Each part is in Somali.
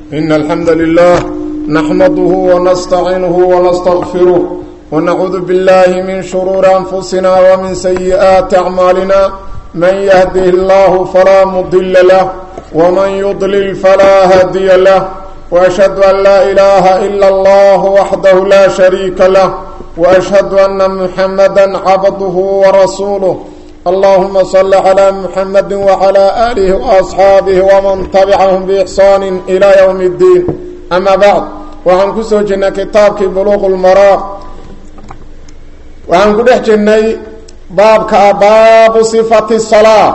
إن الحمد لله نحمده ونستعينه ونستغفره ونعوذ بالله من شرور أنفسنا ومن سيئات أعمالنا من يهده الله فلا مضل له ومن يضلل فلا هادي له وأشهد أن لا إله إلا الله وحده لا شريك له وأشهد أن محمدا عبده ورسوله اللهم صل على محمد وعلى آله وأصحاabه ومن تبعهم بإحsaan إلى يوم الدين أما بعد waxaan ku soo jirnay kitaabkii بluq الmaraaq waxaan ku dhex jirnay baabka baabu صفaة الصلاة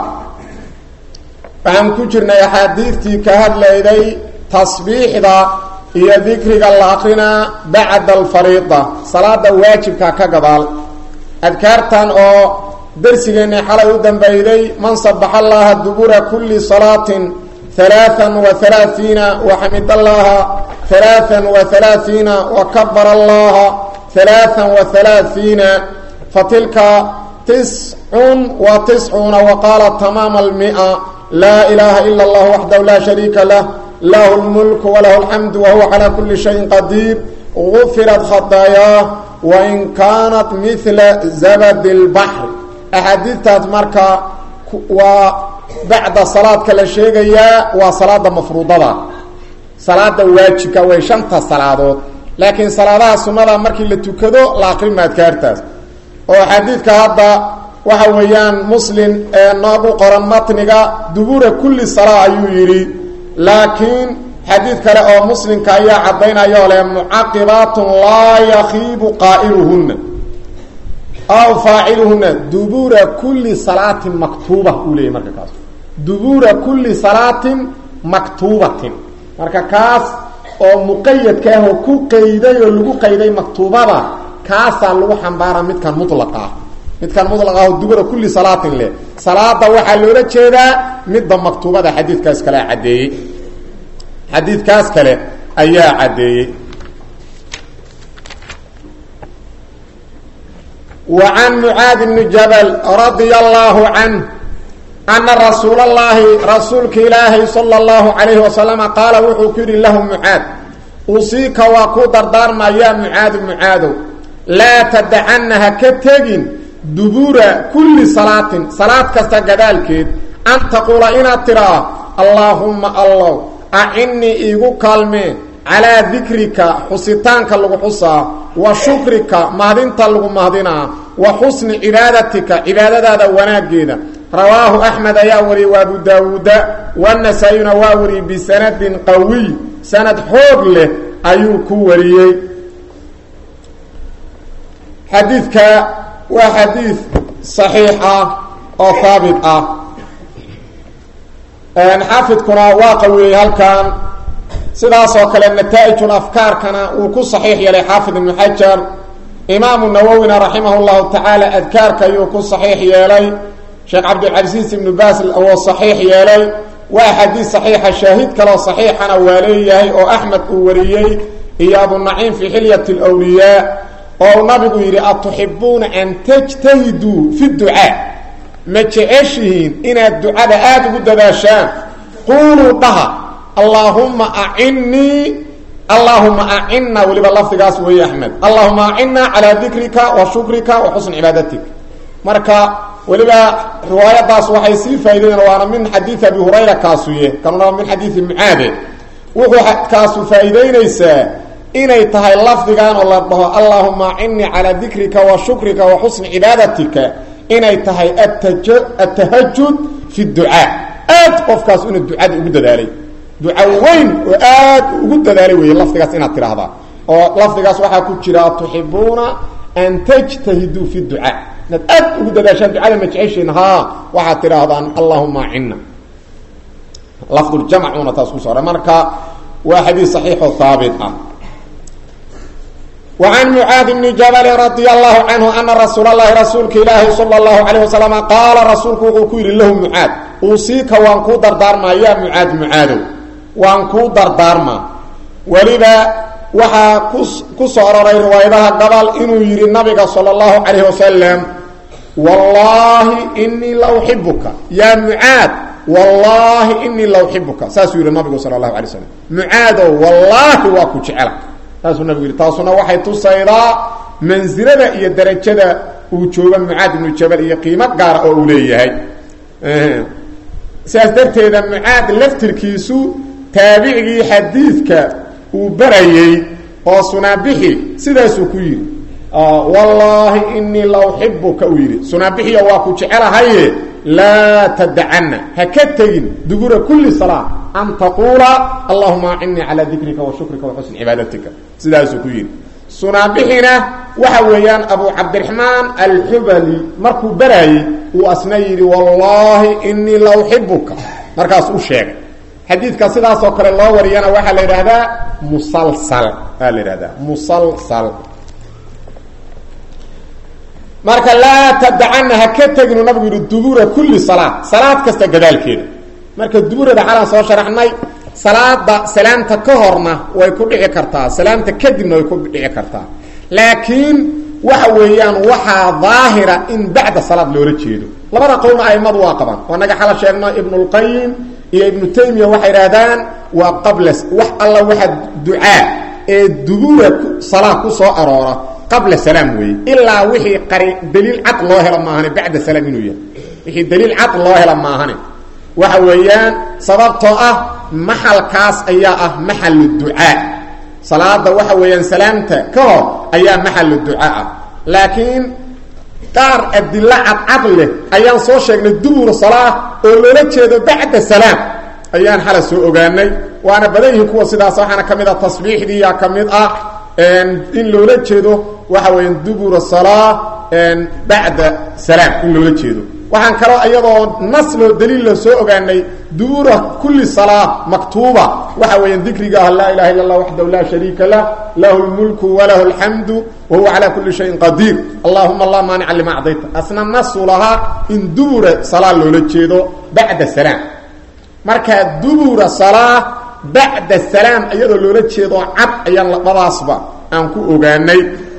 waxaan ku jirnay axaadiidtii ka hadlayday tasbiixda iyo dikriga la akrinaa bacda alfariida salaada waajibka ka gadaal adkaartan oo darsigeennii xalay u dambayday man sabaxa allaha dubura kuli salaatin halaaan wa halaaiina waxamid allaha halaaan wa halaaiina wa kabara allaha halaaan wa halaaiina fatilka tiscun wa tiscuuna wa qaala tamaama almia laa ilaaha ila allah waxdahu laa shariika lah lahu lmulku walahu alxamdu wahuwa calaa kuli shayin qadiir gufirat khadaayaah wain kaanat mila zabadi اlbaxr axaadiidtaas marka waa bacda salaadka la sheegayaa waa salaada mafruudada salaada waajibka way shanta salaadood laakiin salaadaha sunada markii la tukado la akrima adkaartaas oo xadiidka hadda waxa weeyaan muslim ee noogu qoran matniga dubura kulli salaa ayuu yidhi laakiin xadiid kale oo muslimka ayaa caddaynayoo leh mucaqibaatun laa yakiibu qaa'iluhunna aw faaciluhuna dubura kuli salaatin maktuuba uu leeyay marka kaas dubura kuli salaatin maktuubatin marka kaas oo muqayadka ah oo ku qayday oo lagu qayday maktuubada kaasaa lagu xambaaraa midkan mulaqa ah midkan mulaqa ah oo dubura kuli salaatin leh salaada waxaa loola jeedaa midda maktuubada xadiidkaas kale caddeeyey xadiidkaas kale ayaa caddeeyey وعن معاaذ بن جبل رضي الله عنه أن رsuuل اللahi رasuulka ilaahy صلى الله عليه وسلم qاaل wuxuu ku yihi لh معاad usiika waa ku dardaarma ya معاad معaadow laa تdacana ha ka tegin dubura kuli salaatin salaad kasta gadaalkeed an taquula inaad tiraa allaahuma allow acinii iigu kaalmee calaa dikrika xusitaanka lagu xusaa wa shukrika mahdinta lagu mahdinaa wa xusni cibaadatika cibaadadaada wanaaggeeda rawaahu axmed ayaa wariyey wa abu daawuuda wanasaa-iyuna waa wariyey bisanadin qawiy sanad xoog leh ayuu ku wariyey xadiidka waa xadiid saxiix ah oo haabit ah xaafidkuna waa qawiyey halkan sidaasoo kale nataaئij afkaarkana uu ku صaxiix yeelay xaafid ibnu xajar imaamu nawowina raximah اllahu tacaala adkaarka ayuu ku صaxiix yeelay sheekh cabdilcasiis ibnu baas oo صaxiix yeelay waa xadiid صaxiixa shaahid kaleo صaxiixana waa leeyahay oo axmed uu wariyey iyo abunaciim fi xilyat اlwliyaa oo uu nabigu yidhi atuxibuuna an tajtahiduu fi ducaa ma jeceshihiin inaad ducada aada ugu dadaashaan quuluu dhaha allaahuma acinnii allaahuma acina weliba lafdigaas weeye axmed allahuma acina calaa dikrika wa shukrika wa xusni cibaadatik marka weliba riwaayadaas waxay sii faa'ideyen waana min xadiidi abi hurayra kaasuye kanuna min xadiidi mucaade wuxuu kaasu faa'iideynaysaa inay tahay lafdigan oo la dhaho allaahuma acinii calaa dikrika wa shukrika wa xusni cibaadatika inay tahay atahajud fi ducaa aad qofkaas inuu ducada ugu dadaalay duca weyn oo aad ugu dadaalay weeye lafdigaas inaad tidhaahdaa oo lafdigaas waxaa ku jira tuxibuuna an tajtahiduu fi ducaa inaad aad ugu dadaashaan ducada ma jeceshiin haa waxaad tidhaahdaan allahuma acina lafduljamcuna taas kuso oray marka waa xadiid saxiixoo haabit ah وعن معاaذ بن جبل رضي الله عنه أنa رsuuل اللhi رasuulka ilaahi صلى الله عليه وسلم qاala rasuulku wuxuu ku yihi lahu mعاad usiika waan kuu dardaarmaa ya mعaad mعaadow waan kuu dardaarmaa weliba waxaa ku soo aroray riwaayadaha gabal inuu yihi nabiga salى الlahu عalيه wasalam wallaahi inii la uxibuka yaa mucaad wallaahi inii la uxibuka saasuu yidhi nabigu sala allahu alay slam mucaadow wallaahi waa ku jecela saasuu nabigu yidhi taasuna waxay tusaydaa mansilada iyo darajada uu jooga mucaad ibnu jabal iyo qiimo gaara oo uu leeyahay sidaas darteeda mucaad laftirkiisu taabicigii xadiidka uu barayey oo sunaabixi sidaasuu ku yidhi wallaahi inii la uxibuka uu yidhi sunaabixiyo waa ku jecelahaye laa tadacana ha ka tegin dubura kuli salaa an taquula allahuma acinnii calaa dikrika wa shukrika wa xusni cibaadatika sidaasuu ku yidhi sunaabixina waxa weeyaan abu cabdiraxmaan alxubali markuu baraayey uu asna yidhi wallaahi inii la uxibuka markaas u sheegay xadiidka sidaasoo kale loo wariyana waxaa la yidhaahdaa musalsal aa la yidhahdaa musalsal marka laa tadacana ha ka teginu nabigu yidhi dubura kuli salaad salaad kasta gadaalkeeda marka duburada xalaan soo sharaxnay salaada salaamta ka horna way ku dhici kartaa salaamta kadibna way ku dhici kartaa laakiin waxa weeyaan waxaa daahira in bacda salaad loola jeedo labada qowlna aimadu waa qabaan oo naga xala sheegno ibnulqayim iyo ibnu taymiya waxay idhahdaan waa qabla wax alla waxa ducaa ee dubura salaa ku soo aroora qabla salaam weeye ilaa wixii qari daliil cad loo helo maahane bacda salaam inuu yahay wixii daliil cad loo helo maahane waxa weeyaan sababtoo ah maxalkaas ayaa ah maxalu ducaa salaada waxa weeyaan salaamta ka hor ayaa maxalu ducaa ah laakiin qaar adilo cadcad leh ayaan soo sheegnay dubur salaa oo loola jeedo bacda salaam ayaan xala soo ogaanay waana badan yihiin kuwa sidaas waxaana ka mid ah tasbiixdiiyaa ka mid ah in loola jeedo waxa weeyaan dubura salaa bacda salaam in loola jeedo waxaan kaloo iyadoo nas loo daliil la soo ogaanay dubura kuli salaa maktuuba waxa weeyaan dikriga ah laa ilaha illa allah waxdahu laa shariika lah lahu lmulku walahu alxamdu wa huwa calaa kuli shayin qadiir allahuma laa maanica lima acdayta asna nasu lahaa in dubura salaa loola jeedo bacda salaam marka dubura salaa bacda salaam iyadoo loola jeedo cad ayaan labadaasba aan ku ogaanay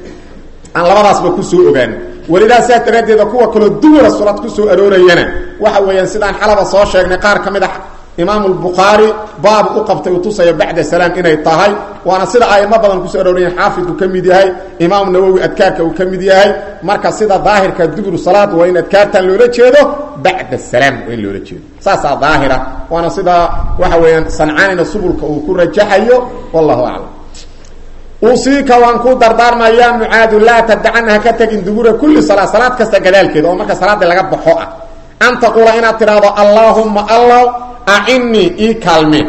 aan labadaasba kusoo ogaanay walidaa sidaas daraaddeeda kuwa kaloo dubura salaad kusoo aroorayana waxa weeyaan sidaan xalaba soo sheegnay qaar ka mid a imaamu lbukhaari baab u qabtay uu tusaya bacda salaam inay tahay waana sida aimo badan kusoo aroorayeen xaafidku ka mid yahay imaamu nawowi adkaarka uu ka mid yahay marka sida daahirka duburu salaad waa in adkaartan loola jeedo bacda salaam waa in loola jeedo saasaa daahira waana sida waxa weeyaan sancaanina subulka uu ku rajaxayo wallahu aclam usiika waan ku dardaarmayaa mucaadu laa tadacana ha ka tegin dubura kuli salaa salaad kasta gadaalkeeda oo marka salaadii laga baxo ah an taquula inaad tidhaahdo allaahumma allaw acinnii ii kaalmeen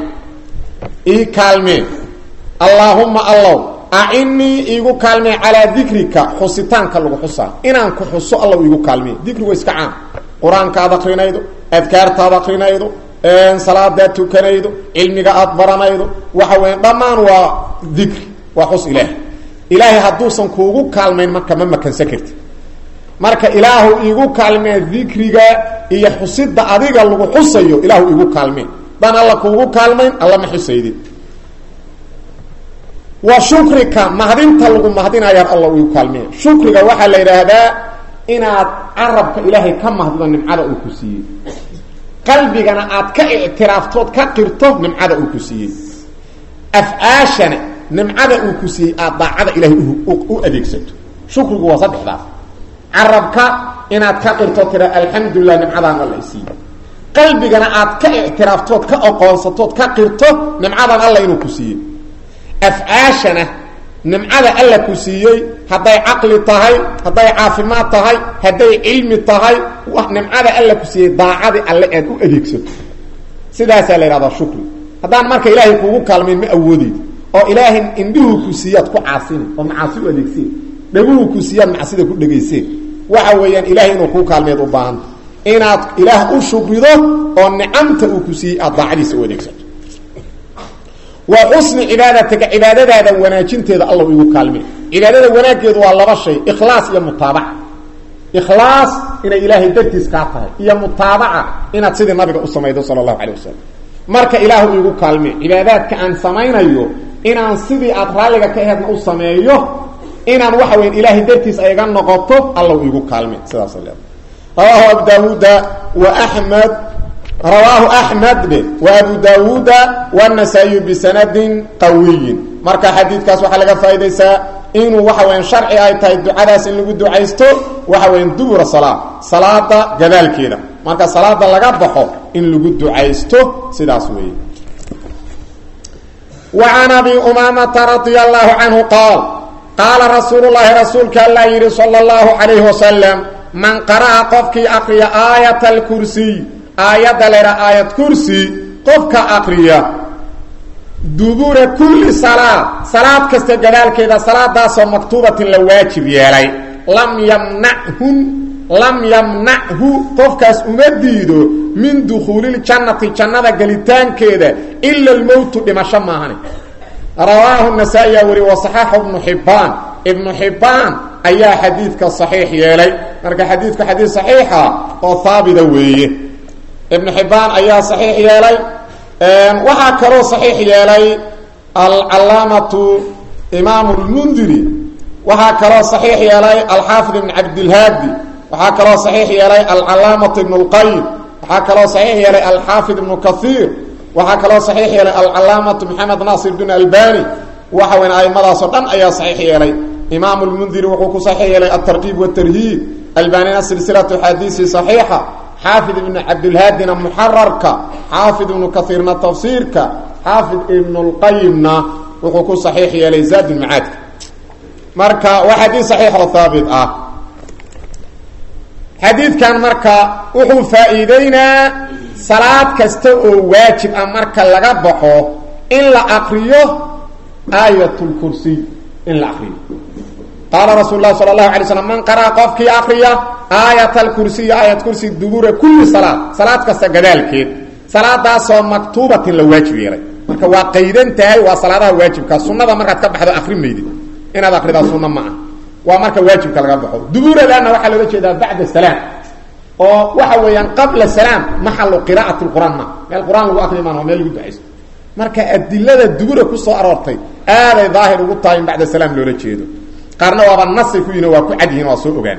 ii kaalmeen allaahumma allaw acinnii iigu kaalmeen calaa dikrika xusitaanka lagu xusaa inaan ku xuso allaw iigu kaalmeen dikrigu iska caan qur-aanka aad akrinaydo adkaarta aad akrinaydo salaadaad tukanaydo cilmiga aad baranaydo waxa weya dhammaan waa dikri waa xus ilaahay ilaahay hadduusan kuugu kaalmayn marka ma makansan karti marka ilaahu iigu kaalmee dikriga iyo xusida adiga lagu xusayo ilaahu iigu kaalmeen daan alla kuugu kaalmayn alla ma xusaydin wa shukrika mahdinta lagu mahdinayaan alla iigu kaalmeen shukriga waxaa la yidhaahdaa inaad carabka ilaahay ka mahdido nimcada uu ku siiyey qalbigana aad ka ictiraaftood ka qirto nimcada uu ku siiyey afcaashana nimcada uu ku siiyey aad daacada ilaahay u adeegsato shukrigu waa saddexdaas carabka inaad ka qirto tira alxamdulilah nimcadaan alla isiiyey qalbigana aad ka ictiraaftood ka oqoonsatood ka qirto nimcadan alla inuu ku siiyey afcaashana nimcada alla ku siiyey hadday caqli tahay hadday caafimaad tahay hadday cilmi tahay nimcada alla ku siiyey daacadii alle aad u adeegsato sidaasaa la yidhahdaa shukri haddaan marka ilaahay kuugu kaalmayn ma awoodeyd oo ilaahay indhuhu ku siiyaad ku caasina oo macaasi u adeegseen dhaguhu ku siiyaad macsida ku dhegayseen waxa weeyaan ilahay inuu kuu kaalmeed u baahanta inaad ilaah u shukrido oo nicamta uu ku siiyey aad daacadiisa u adeegsato wa xusni cibaadatika cibaadadaada wanaajinteeda alla igu kaalmee cibaadada wanaaggeedu waa laba shay ikhlaas iyo mutaabaca ikhlaas inay ilaahay dartiis kaa tahay iyo mutaabaca inaad sidii nabiga u samaydo sala allahu calay wasalam marka ilaahu iigu kaalmee cibaadaadka aan samaynayo inaan sidii aad raalliga ka aheedna u sameeyo inaan waxa weya ilaahay dartiis ayga noqoto alla iigu kaalme sidaas leeda rawaahu abu daawuuda wa axmed rawaahu axmed be wa abu daawuuda wanasaa-iyu bisanadin qawiyin marka xadiidkaas waxaa laga faaidaysaa inuu waxa weyan sharci ay tahay ducadaas in lagu ducaysto waxa weyan dubura salaa salaada gadaalkeeda marka salaada laga baxo in lagu ducaysto sidaas weeye wa can abi umaamata radia allahu canhu qaal qaala rasuulu llaahi rasuulka allaa yidhi sala allahu calayhi wasalam man qara'a qofkii aqriya aayata alkursiy aayadda leha aayad kursi qofka aqriya dubura kulli salaad salaad kasta gadaalkeeda salaadaasoo maktuubatin la waajib yeelay lam yamnachun lam yamnachu qofkaas uma diido min dukhuuliljannati jannada gelitaankeeda ila almowtu dhimasho maahane rawaahu nasaa-i aa wari wasaxaaxu ibnu xibbaan ibnu xibbaan ayaa xadiidka saxiix yeelay marka xadiidku xadiid saxiixa oo haabita weeye ibnu xibbaan ayaa saxiix yeelay waxaa kaloo saxiix yeelay alcalaamatu imaamu lmundiri waxaa kaloo saxiix yeelay alxaafid ibn cabdilhaadi waxaa kaloo saxiix yeelay alcalaamatu ibn اlqayim waxaa kaloo saxiix yeelay alxaafid ibnu kaiir waxaa kaloo saxiix yeelay alcalaamatu maxamed naasir bin albani waxa weyn aimadaasoo dhan ayaa saxiix yeelay imaamu lmundiri wuxuu ku saxiix yeelay altarkiib watarhiib albanina silsilatu xadiisi saxiixa xaafid ibnu cabdilhaadina muxararka xaafid ibnu kaiirna tafsiirka xaafid ibnu lqayimna wuxuu ku saxiix yeelay zaadulmacaadka marka waa xadiid saxiix oo haabit ah xadiidkan marka wuxuu faa-iideynaa salaad kasta oo waajib ah marka laga baxo in la aqriyo aayat lkursiy in la aqriyo qaala rasuul lahi sala allahu alay slam man qaraa qofkii aqriya aayat alkursiy aayat kursi dubura kulli salaad salaad kasta gadaalkeed salaadaasoo maktuubatin la waajib yeelay marka waa qaydan tahay waa salaadaha waajibka sunada markaad ka baxdo akri maydid inaad akridaa sunna ma ah waa marka waajibka laga baxo dubuuradana waxaa loola jeedaa bacda salaam oo waxa weeyaan qabla salaam maxalu qiraa'ati lqur'aan ma meel qur-aan lagu akri maan waa meel lagu ducaysto marka adilada dubura kusoo aroortay aaday daahir ugu tahay in bacda salaam loola jeedo qaarna waaba nasay ku yihin waa ku cad yihin waa soo ogaan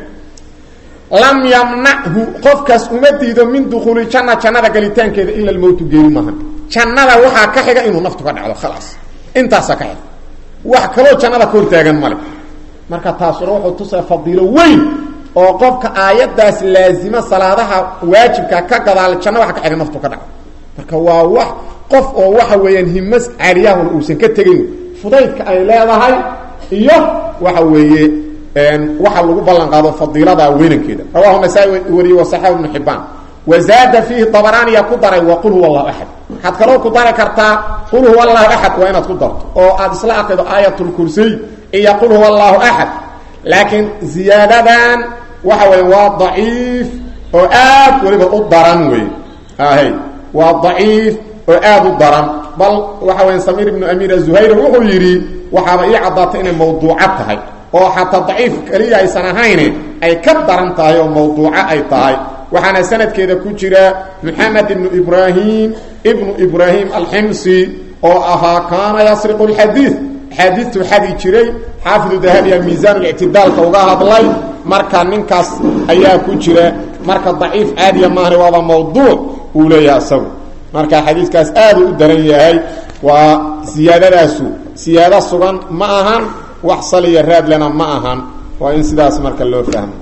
lam yamnachu qofkaas uma diido min dukuuli janna jannada galitaankeeda ila lmowtu geeri maaha jannada waxaa ka xiga inuu naftu ka dhacdo khalaas intaasaa ka xiga wax kaloo jannada ka hortaagan male marka taasuna wuxuu tusaa fadiilo weyn oo qofka aayaddaas laazima salaadaha waajibka ka gadaal janna waxa ka xiga naftu ka dhacdo marka waa wax qof oo waxa weeyaan himas caaliyahan uusan ka tegayn fudaydka ay leedahay iyo waxa weeye waxa lagu ballan qaado fadiilada weynankeeda rawahu nasaa-i wariye wasaxahu ibnu xibaan wazaada fiihi dabaraaniya ku daray wa qul huwa allahu axad waxaad kaloo ku dari kartaa qul huwa allahu axad waa inaad ku darto oo aad isla aqido aayat lkursiy iyo qul huwa allahu axad laakiin ziyaadadan waxa weeye waa daciif oo aad weliba u daran wey ahy waa daciif oo aad u daran bal waxa weya samiir ibnu amiir azuhayr wuxuu yidhi waxaaba ii caddaatay inay mawduuca tahay oo xataa daciif keliya aysan ahayne ay ka daran tahay oo mawduuco ay tahay waxaana sanadkeeda ku jira moxamed ibnu ibraahim ibnu ibraahim alximsi oo ahaa kaana yasriqu lxadiid axaadiistuu xadi jiray xaafidu dahabiya miisaanulictidaalka uga hadlay marka ninkaas ayaa ku jira marka daciif caadiya maahane waaba mawduuc uu leeyahay isagu marka xadiiskaas aadu u daran yahay waa siyaadadaasu siyaado sugan ma ahan wax saliya raadlena ma ahan waa in sidaas marka loo fahmo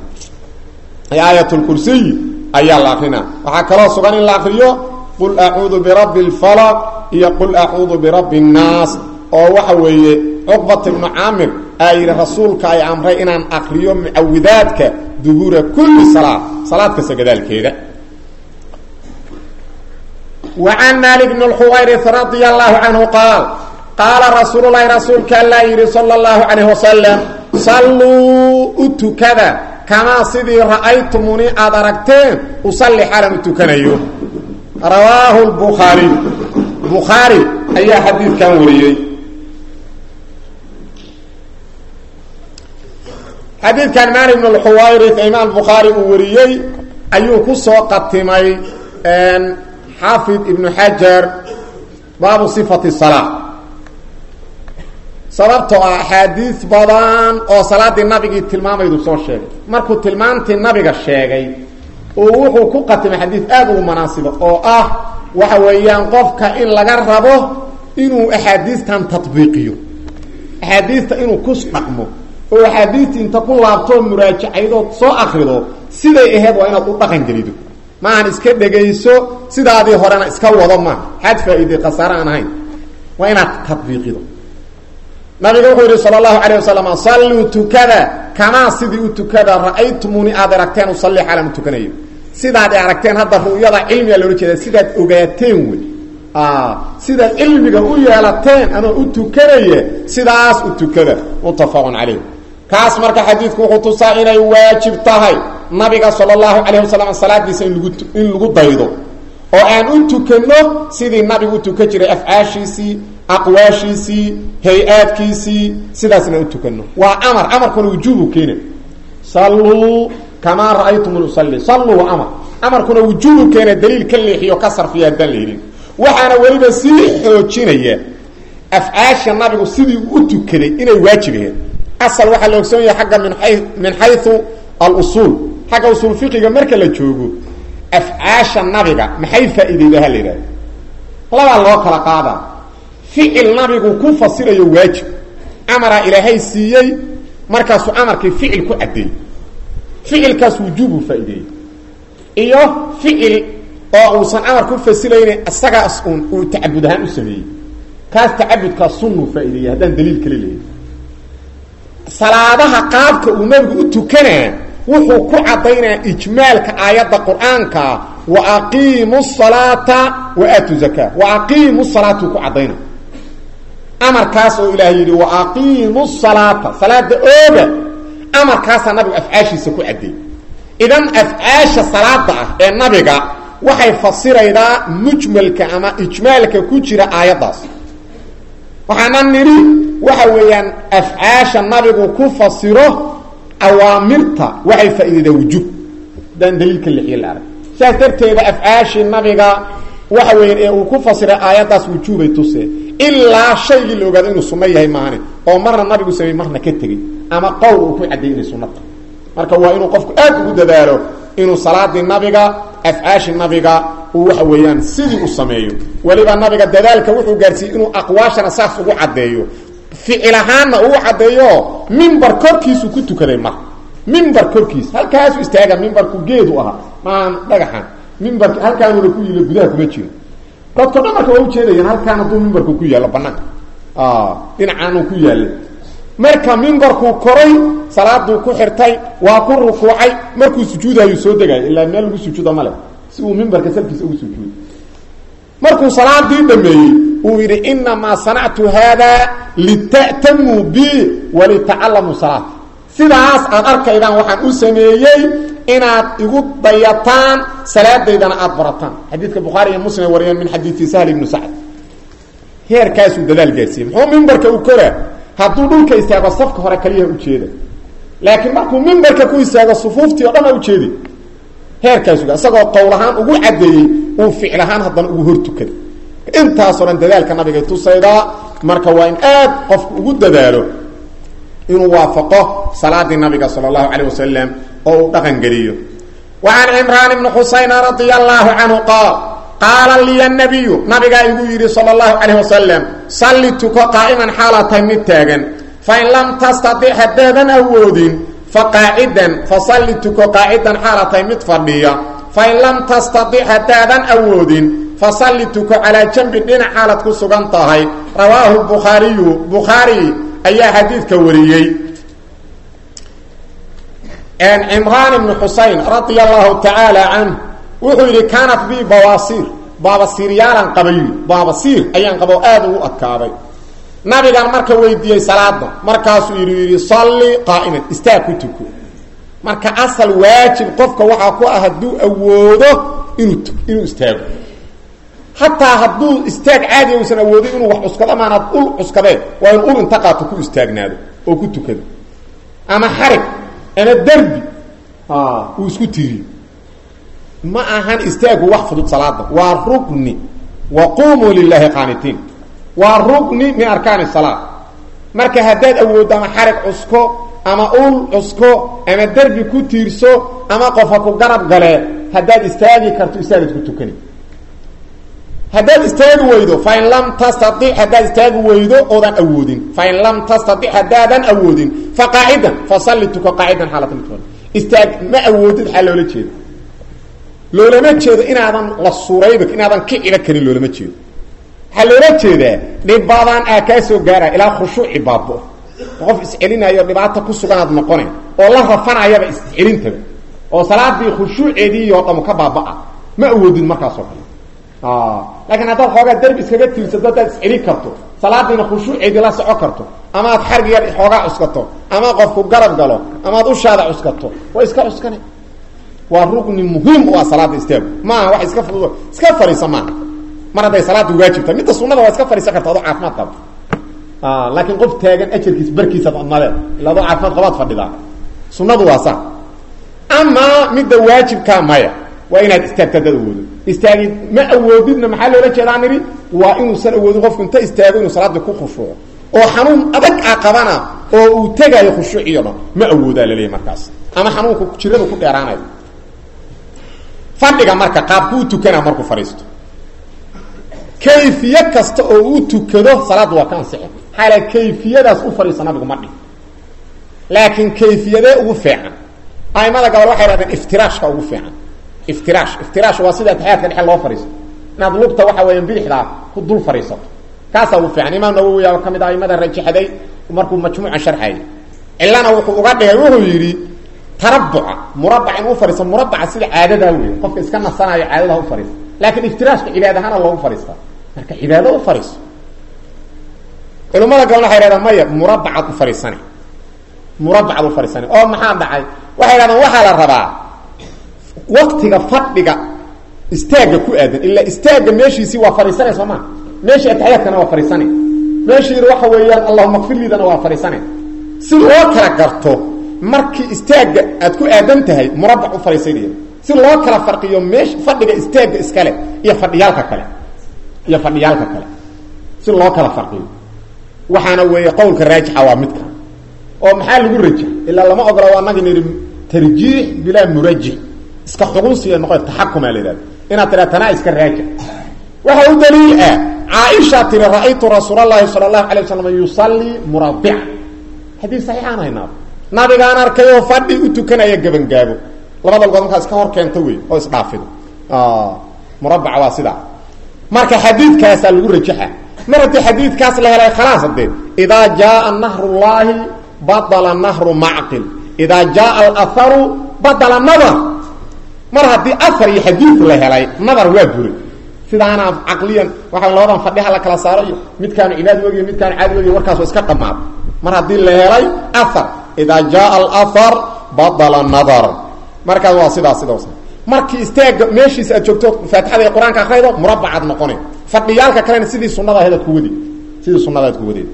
aayat lkursiy ayaa la akrinaa waxaa kaloo sugan in la akriyo qul acuudu birabbi اlfalaq iyo qul acuudu birabbi الnaas oo waxa weeye cuqbat ibnu caamir aa yidhi rasuulka ay amray inaan akriyo mucawidaadka dubuura kulli salaad salaad kasta gadaalkeeda وعن مالك بن الحويرث رضي الله عنه قال قال رسول الله رسولك الله يري صلى الله عليه وسلم صلوا اتكذا كما سيدي رأيتموني أدركتين أصلي حالا اتكنيو رواه البخاري بخاري أي حديث كان وريي حديث كان مالك بن الحويرث إمام البخاري وريي أيوه كسو قطمي أن xaafid ibnu xajar baabu sifati salaa sababtoo ah axaadiis badan oo salaaddii nabigii tilmaamaydu soo sheegay markuu tilmaantii nabiga sheegay oo wuxuu ku qatimay xadiid aada ugu manaasibo oo ah waxa weeyaan qofka in laga rabo inuu axaadiistan tatbiiqiyo axaadiista inuu ku dhaqmo oo axaadiistii inta ku laabtoo muraajacaydood soo akrido siday ahayd waa inaad u dhaqan gelido maahan iska dhegayso sidaadii horena iska wado ma xad faa-iide khasaare aan ahayn waa inaad tatbiiqido nabiga wuxuu yihi sal allahu alayh wasalam salluu tukada kamaa sidii u tukada ra-aytumuni aad aragteen usalli xaalan u tukanayo sidaad aragteen hadda ru'yada cilmiga loola jeeda sidaad ogaateen wey sidaad cilmiga u yeelateen ama u tukanaya sidaas u tukada muttafaqun calayh kaas marka xadiidku wuxuu tusaa inay waajib tahay nabiga sala allahu calayh wasalam salaadiisa in lagu in lagu daydo oo aan u tukanno sidii nabigu u tukan jiray afcaashiisii aqwaashiisii hay-aadkiisii sidaasna u tukanno waa amar amarkuna wujuubu keena salluu kamaa ra-aytum usalli salluu waa amar amarkuna wujuubu keena daliil ka leexiyo ka sarfiya haddaan la helin waxaana weliba sii xoojinaya afcaasha nabigu sidii u tukaday inay waajib ahayd asal waxaa la ogsoon yahay agga min ay min xayu alusuul xagga usuul fiqiga marka la joogo afcaasha nabiga maxay faa-ideydaha la yidhahda labaa loo kala qaadaa ficil nabigu ku fasirayo waajib amaraa ilaahay siiyey markaasuu amarkii ficil ku caddeeyey ficilkaas wujuubu faa-ideeyey iyo ficil oo uusan amar ku fasiraynin isagaas uun uu tacabud ahaan u sameeyey kaas tacabudkaas sunnuu faa-ideeyey haddaan daliil kale leeyahy salaadaha qaabka uu nabigu u tukanaa wuxuu ku caddaynaya ijmaalka aayadda qur-aanka wa aqiimu salaata wa aatu zakaa wa aqiimu salaatuu ku caddayna amarkaas oo ilaah yidhi wa aqiimu salaata salaada ooga amarkaasaa nabigu afcaashiisa ku caddeeyey idan afcaasha salaada ah ee nabiga waxay fasiraydaa mujmalka ama ijmaalka ku jira aayaddaas waxaana nidhi waxa weeyaan afcaasha nabigu ku fasiro awaamirta waxay faa-ideydaa wujuub haddaan daliilka lixiyo la arag saas darteeda afcaashii nabiga waxa weeyaan ee uu ku fasiray aayaddaas wujuubay tuseen ilaa shaygii la ogaado inuu sunno yahay maahane oo marna nabigu sameey marna ka tegey ama qowl uu ku cadday inay sunnata marka waa inuu qofku aad ugu dadaalo inuu salaadii nabiga afcaashi nabiga uu waxa weeyaan sidii u sameeyo weliba nabiga dadaalka wuxuu gaarsiiyey inuu aqwaashana saas ugu caddeeyo ficil ahaanna uu caddeeyo mimbar korkiisu ku tukaday mar mimbar korkiis halkaasu istaaga mimbarku geedu ahaa maan dhagaxan mimbark halkaanuuna ku yila gudaha kuma jiro dadko dhan marka waa ujeedayaan halkaan hadduu mimbarku ku yaallo banaanka dhinacaanuu ku yaallay marka mimbarkuu koray salaaduu ku xirtay waa ku rukuucay markuu sujuudayuu soo degaayo ilaa meel lagu sujuuda male si uu mimbarka salkiisa ugu sujuudo markuu salaadii dhameeyey uu yidhi inamaa sanactu haada lita'tamuu bi walitacallamuu salaat sidaas aad arkaydaan waxaan u sameeyey inaad igu dayataan salaadaydana aada barataan xadiidka bukhaari iyo muslim wariyeen min xadiidi sahl ibnu sacd heerkaasuu dadaal gaarsiiyey muxuu mimbarka u koraa hadduu dhulka istaago safka hore kaliyaha ujeeda laakiin markuu mimbarka ku istaago sufuuftii o dhan a ujeedi heerkaasu isagoo qowl ahaan ugu caddeeyey uu ficil ahaan haddana ugu hor tukaday intaasoo dhan dadaalka nabigay tusaydaa marka waa in aad qofku ugu dadaalo inuu waafaqo salaadii nabiga sala allahu calayh wasalam oo uu dhaqan geliyo wa can cimraan ibni xusayna radia allahu canhu qaal qaala liya nabiyu nabigaa igu yidhi sala allahu calayh wasalam salli tuko qaa'iman xaalaa tahay mid taagan fain lam tastadic haddaadan awoodin faqaacidan fasalli tuko qaacidan xaala tahay mid fadhiya fain lam tastadic haddaadan awoodin fasalli tuko calaa janbi dhinac xaalad ku sugan tahay rawaahu bukhaariyu bukhaari ayaa xadiidka wariyey cimraan ibnu xusayn radia allahu tacaala canh wuxuu yidhi kaanat bi bawaasiir baabasiiryaalan qabay baabasiir ayaan qabo aada ugu adkaaday nabigan marka weydiiyey salaada markaasuu yidhi yidhi salli qaa'iman istaag ku tuko marka asal waajib qofka waxaa ku ah hadduu awoodo inuu inuu istaago hataa hadduu istaag caadiya uusan awoodin inuu wax cuskado maanaad ul cuskadeen waa inu ul inta qaato ku istaagnaado oo ku tukado ama xarig ama derbi uu isku tiriyo ma ahan istaagu wax fudud salaada waa rukni wa qumuu lilaahi qaanitiin waa rukni min arkaani salaa marka haddaad awooddo ama xarig cusko ama ul cusko ama derbi ku tiirso ama qofa ku garab galee haddaad istaagi karto istaagad ku tukani haddaad istaagi weydo fain lam tastaic haddaad istaagi weydo oodan awoodin fain lam tastaic haddaadan awoodin fa qaacidan fasalli tuko qaacidan xaalata mid istaag ma awoodid xaa loola jeeda loolama jeedo inaadan la surayba inaadan kiciba karin loolama jeedo waxaa loola jeedaa dhibbadan aa kaa soo gaaraya ilaa khushuuci baabo qof iscelinayo dhibaata ku suganaad noqone oo la rafanayaba iscelintaba oo salaadii khushuuceedii oo dhamu ka baaba-a ma awoodid markaasoo kale laakiin haddaad xoogaa derbi iskaga tiirsato haddaad iscelin karto salaadiina khushuuceedii la soco karto ama aad xargiga xoogaa cuskato ama qofku garab galo amaad ushaada cuskato waa iska cuskane waa rugni muhiim u ah salaada istaagu maaha wax iska fudud iska fariisa maaha mar hadday salaada waajibta midda sunada waa iska fariisan karta adoo caafimaad qaba laakiin qof taagan ajarkiis barkiisaad odmadee ila adoo caafimaad qabaad fadhidaa sunadu waa saa amaa midda waajibkaa maya waa inaad istaagto haddaad awoodo istaagi ma awoodidna maxaa loola jeedaa nidhi waa inuusan awoodin qofku inta istaago inuu salaadii ku khushuuco oo xanuun adag a qabana oo uu tegaayo khushuuciyo dhan ma awoodaa laleeyahy markaas ama xanuunku jiradu ku dheeraanayo fadhiga marka qaabkuu tukanaa markuu fadhiisto kayfiye kasta oo uu tukado salaadda waa ka ansixi maxaa la kayfiyadaas u fadhiisa nabigu ma dhihi laakiin kayfiyadee ugu fiican aimada gabal waxay hahdeen iftiraashka ugu fiican iftiraash iftiraash waa sida atixyaadka dhexe loo fadhiisto inaad lugta waxa weeyaan bidixdaa ku dul fadhiisato kaasaa ugu fiican imaam nawowi aa ka mid ah aimada rajaxday markuu majmuuca sharxayay cilana wuxuu uga dhigay wuxuu yidhi tarabuca murabac in u fadhiisto murabaca sida caadadaa wey qofka iska nasanayo caadadaha u fadhiista laakiin iftiraashka cibaad ahaana loogu fadhiistaa marka cibaado u fadhiiso culimmada gabalna waxay hahdeen maya murabacaad u fadhiisane murabacaad u fadhiisane oo maxaa dhacay waxay hahdeen waxaa la rabaa waktiga fadhiga istaagga ku aadan ilaa istaagga meeshiisii waa fadhiisanay soo maa meeshii ataxiyaadkana waa fadhiisane meeshii waxa weeyaan allahuma kfir liidana waa fadhiisane si loo kala garto markii istaagga aad ku aadan tahay murabac u fadhiisanaya si loo kala farqiyo meesh fadhiga istaagga iskale iyo fadhiyaalka kale iyo fadhiyaalka kale si loo kala farqiyo waxaana weeye qowlka raajixa waa midka oo maxaa lagu rajax ilaa lama ogola waa nagi nidhi tarjiix bilaa murajix iska xugunsiya noqo taxakuma la yidhahda inaad tiraa tanaa iska raajix waxa u daliil ah caaisha tiri ra-aytu rasuul allahi sala allahu alay waslam yusallii murabica xadiis saxiixaan haynaa nabigaan arkay oo fadhi u tukanaya gebangaabo labada lugood markaa iska hor keento wey oo isdhaafido murabaca waa sidaa marka xadiidkaasaa lagu rajaxa mar haddii xadiidkaas la helay khalaas hadee idaa jaaa nahru llahi badala nahru macqil idaa jaaa alaharu badala nadar mar haddii ahar iyo xadiid la helay nadar waa buray sidaana caqliyan waxa labadan fadhiha la kala saaro iyo midkaanu cibaad wegiyo midkaanu caadi wegiyo warkaas waa iska dhamaado mar haddii la helay ahar idaa jaaa alahar badala nadar markaas waa sidaas sidaas markii istaaga meeshiisa aad joogto faatixada iyo qur-aanka akraydo murabacaad noqone fadhiyaalka kalena sidii sunada ahayd aad ku wadi sidii sunada aad ku wadeed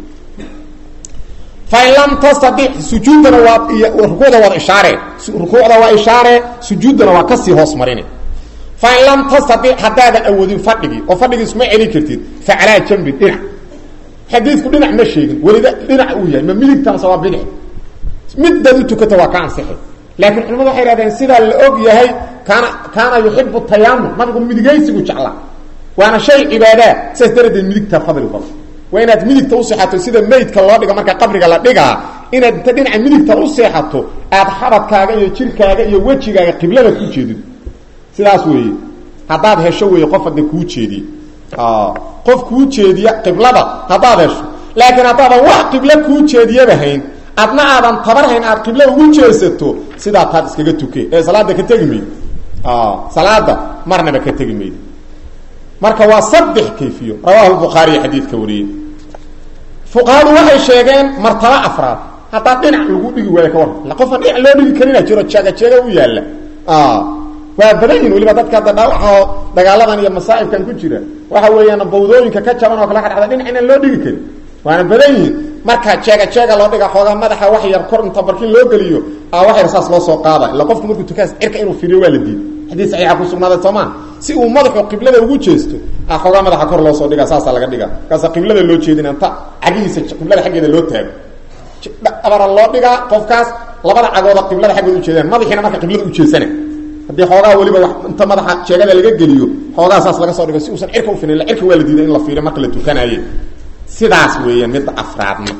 fain lam tastadic sujuuddana waa iyo rukuucda waad ishaare rukuucda waa ishaare sujuuddana waa kasii hoos marine fain lam tastadic haddaadan awoodin fadhigii oo fadhigii isma celin kartid fa calaa jambin dhinac xadiidku dhinac ma sheegin welida dhinac uu yahay ma midigtanse waa bidix midaad u tukata waa ka ansixay laakiin culimadu waxay hahdeen sidaa la og yahay kaana kaana yuxibu tayamum nabigu midigaysigu jeclaa waana shay cibaadaa sidaas daradeed midigtaa fadli badan waa inaad midigta u seexato sida meydka loo dhiga marka qabriga la dhigaa inaad inta dhinaca midigta u seexato aad xabadkaaga iyo jirkaaga iyo wejigaaga qiblada ku jeedido sidaas weeye haddaad hesho weeye qof hadda kuu jeediye qof kuu jeediya qiblada haddaad hesho laakiin haddaadan wax qiblo kuu jeediyaba hayn adna aadan tabar hayn aad qiblo ugu jeesato sidaa taad iskaga tuke ee salaada ka tegi mayd salaada marnaba ka tegi mayd marka waa saddex kayfiyo rawahu bukhaariy xadiidka wariyey fuqahadu waxay sheegeen martaba afraad haddaa dhinac lagu dhigi waayo ka war la qofaan dhinac loo dhigi karina jiro jeega jeega u yaalla waa badan yihin waliba dadka hadda dhaawaca dagaaladan iyo masaa'ibkan ku jira waxa weeyaan bawdooyinka ka jaban oo kale ka dhacda dhinac inaan loo dhigi karin waana badan yihin marka jeega jeega loo dhiga xoogaa madaxa wax yar kor inta barkin loo geliyo a wax yar saas loo soo qaada illa qofku markuu tukaas cirka inuu fiiriyo waa la diiday xadiis saxiixa ku sugnaaday soomaa si uu madaxu qiblada ugu jeesto a xoogaa madaxa kor loo soo dhiga saasaa laga dhiga kaasa qiblada loo jeedina inta cagihiisa qiblada xaggeeda loo taago abara loo dhigaa qofkaas labada cagooda qiblada xaggeeda ujeedaan madaxiina marka qiblada ujeesana haddii xoogaa weliba wax inta madaxa jeegada laga geliyo xoogaa saas laga soo dhigo si uusan cirka ufinin cirka waa la diiday in la fiiriyo marka la tukanaye sidaas weeyaan midda afraadna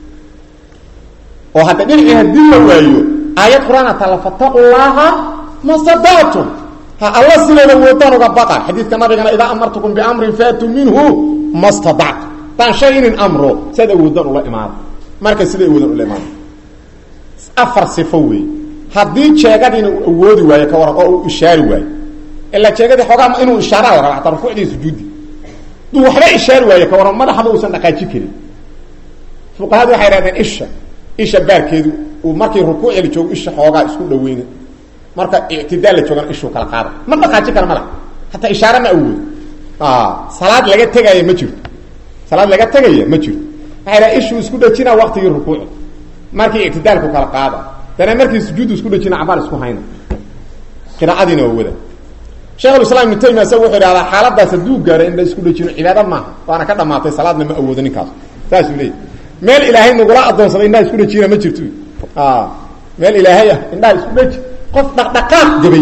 oo hadda dhinacii haddii la waayo aayad qur-aan atala fataqu llaha masadaatum ha alla sideeda woodaan uga baqa xadiidka nabigana idaa amartukum biamrin faatuu minhu ma stadactu daan shay inin amro siaad awoodaan ula imaado marka sida awoodaan ula imaado afar sifo wey haddii jeegadiina uu awoodi waayo ka waran oo uu ishaari waayo ilaa jeegadii xoogaa inuu ishaaraa la raba hataa rukuucdii sujuudi duu waxba ishaari waayo ka waran madaxba uusan dhaqaaji karin fuqahadu waxay hahdeen isha isha baarkeedu uu markii rukuucda la joogo isha xoogaa isku dhaweyna marka ictidaal la joogana ishuu kala qaada ma dhaqaaji kara mala hataa ishaare ma awoodo salaad laga tegaya ma jirto salaad laga tegaya ma jirto waxay dhaha ishuu isku dhajina waktigii rukuucda markii ictidaalku kala qaada dana markii sujuudu isku dhajina cabaal isku hayna qiraacadiina waa wada sheekhulislaam ibnu taymiya isaga wuxuu ihahdaa xaaladaas hadduu gaaro in la isku dhajino cibaado maaha waana ka dhamaatay salaadna ma awoodo ninkaas saasuu leeyay meel ilaahay nagula adoonsaday indhaha isku dhajina ma jirto meel ilaahay ah indhaha isku dhaji qof dhaqdhaqaaq gabay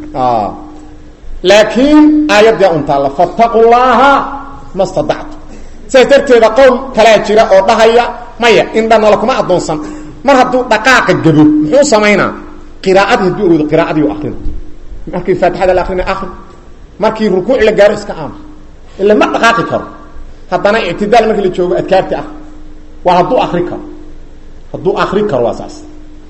laakiin aayaddaa untaalla fattaqu llaha ma stadactu sidaas darteeda qowl kalaa jira oo dhahaya maya indhanala kuma adoonsan mar hadduu dhaqaaqa gabo muxuu samaynaa qiraacadii hadduu awoodo qiraacadii u akrina markii faatixada la akrina akri markii rukuuc la gaaro iska aama ila ma dhaqaaqi karo haddana ictidaal markii la joogo adkaarti ah waa hadduu akri karo hadduu akri karo waa saas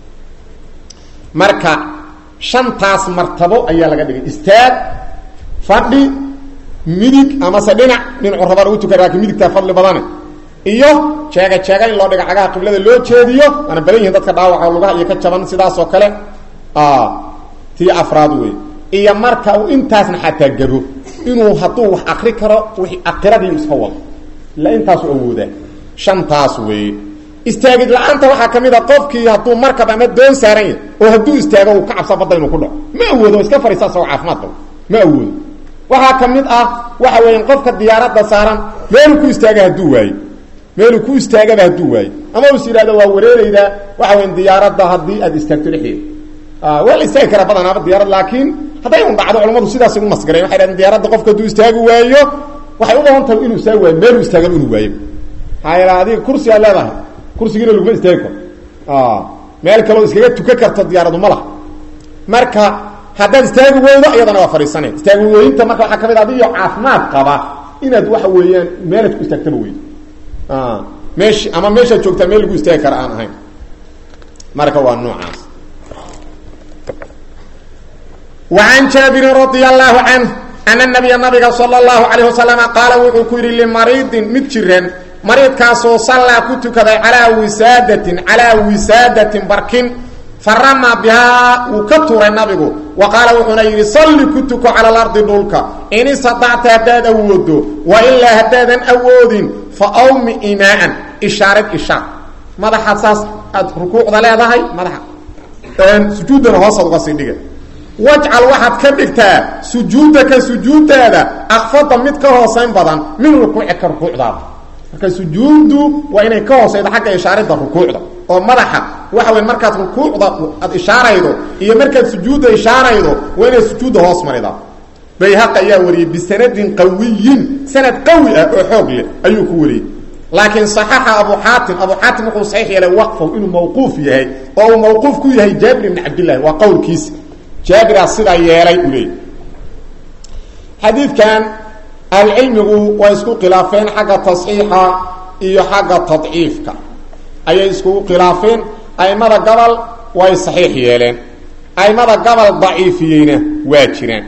marka shantaas martabo ayaa laga dhigay istaag fadhi midig amase dhinac dhinacu rabaa lagu tukan laakiin midigtaa fadli badane iyo jeega jeega in loo dhiga cagaha qiblada loo jeediyo waana badan yihiin dadka dhaawaca lugaha iyo ka jaban sidaas oo kale tii afraad wey iyo marka uu intaasna xataa gabo inuu hadduu wax akri karo w akiradii iska wado ila intaasu awoodaa shantaas wey istaagid la-aanta waxaa ka mid a qofkii hadduu markab ama doon saaran yahay oo hadduu istaago uu ka cabsa badda inuu ku dhaco ma awoodo iska fariisa asagoo caafimaad qabo ma awoodo waxaa ka mid ah waxa weeyaan qofka diyaaradda saaran meeluu ku istaaga hadduu waayo meeluu ku istaagaba hadduu waayo ama us yidhahdo waa wareereydaa waxa weyan diyaaradda haddii aad istaagto dhexdeeda waa la istaagi karaa badanaaba diyaarad laakiin hadday un dhacdo culamadu sidaas ugu masgareen waxay dhahdeen diyaaradda qofka hadduu istaagi waayo waxay u badan tahay inuu istaagi waayo meeluu istaagaba inuu waayo maxaa yeele adiga kursi aad leedahay kursigiina laguma istaagi karo meel kaloo iskaga tukan karto diyaaradu ma laha marka haddaad istaagi weydo iyadana waa fadhiisanay istaagi weyinta marka waxaa ka mid adiyo caafimaad qaba inaad waxa weeyaan meelaad ku istaagtaba weydo meesh ama meeshaad joogtaa meel lagu istaagi kara aan ahayn marka waa noocaas وعن jaaبiri رaضي الله عanه أن النaبiya nabiga slى الlaه عليه وasلم qaala wuxuu ku yidhi lmariidin mid jiran mariidkaasoo sallaa ku tukaday calىa wisaadatin calىa wisaadatin barkin farama bihaa wuu ka turay nabigu wa qaala wuxuuna yidhi salli ku tuko calى اlarضi dhulka in istaطacta haddaad awoodo wailaa haddaadan awoodin faawmi imaaan ishaarid ishaar madaxa saas aad rukuucda leedahay madaxa sujuuddana hoosaad uga sii dhiga wajcal waxaad ka dhigtaa sujuudaka sujuudaada akfada mid ka hoosayn badan min rukuucika rukuucdaada marka sujuuddu waa inay ka hoosaydo xagga ishaaridda rukuucda oo madaxa waxa wey markaad rukuucda aad ishaaraydo iyo markaad sujuudda ishaaraydo waa inay sujuudda hoos maridaa bayhaq ayaa wariyey bisanadin qawiyin sanad qawi ah oo xoog leh ayuu ku wariyey laakiin صaxaxa abu xaatim abu xaatim wuxuu saxiix yeelay waqfow inuu mawquuf yahay oo uu mawquuf ku yahay jaabir ibn cabdillahi waa qowlkiisa jaabiraa sidaa yeelay u leey xadiidkan ahlucilmigu way isku khilaafeen xagga tasxiixa iyo xagga tadciifka ayay iskugu khilaafeen aimada gobol way saxiix yeeleen aimada gobol daciifiyeyna waa jiraan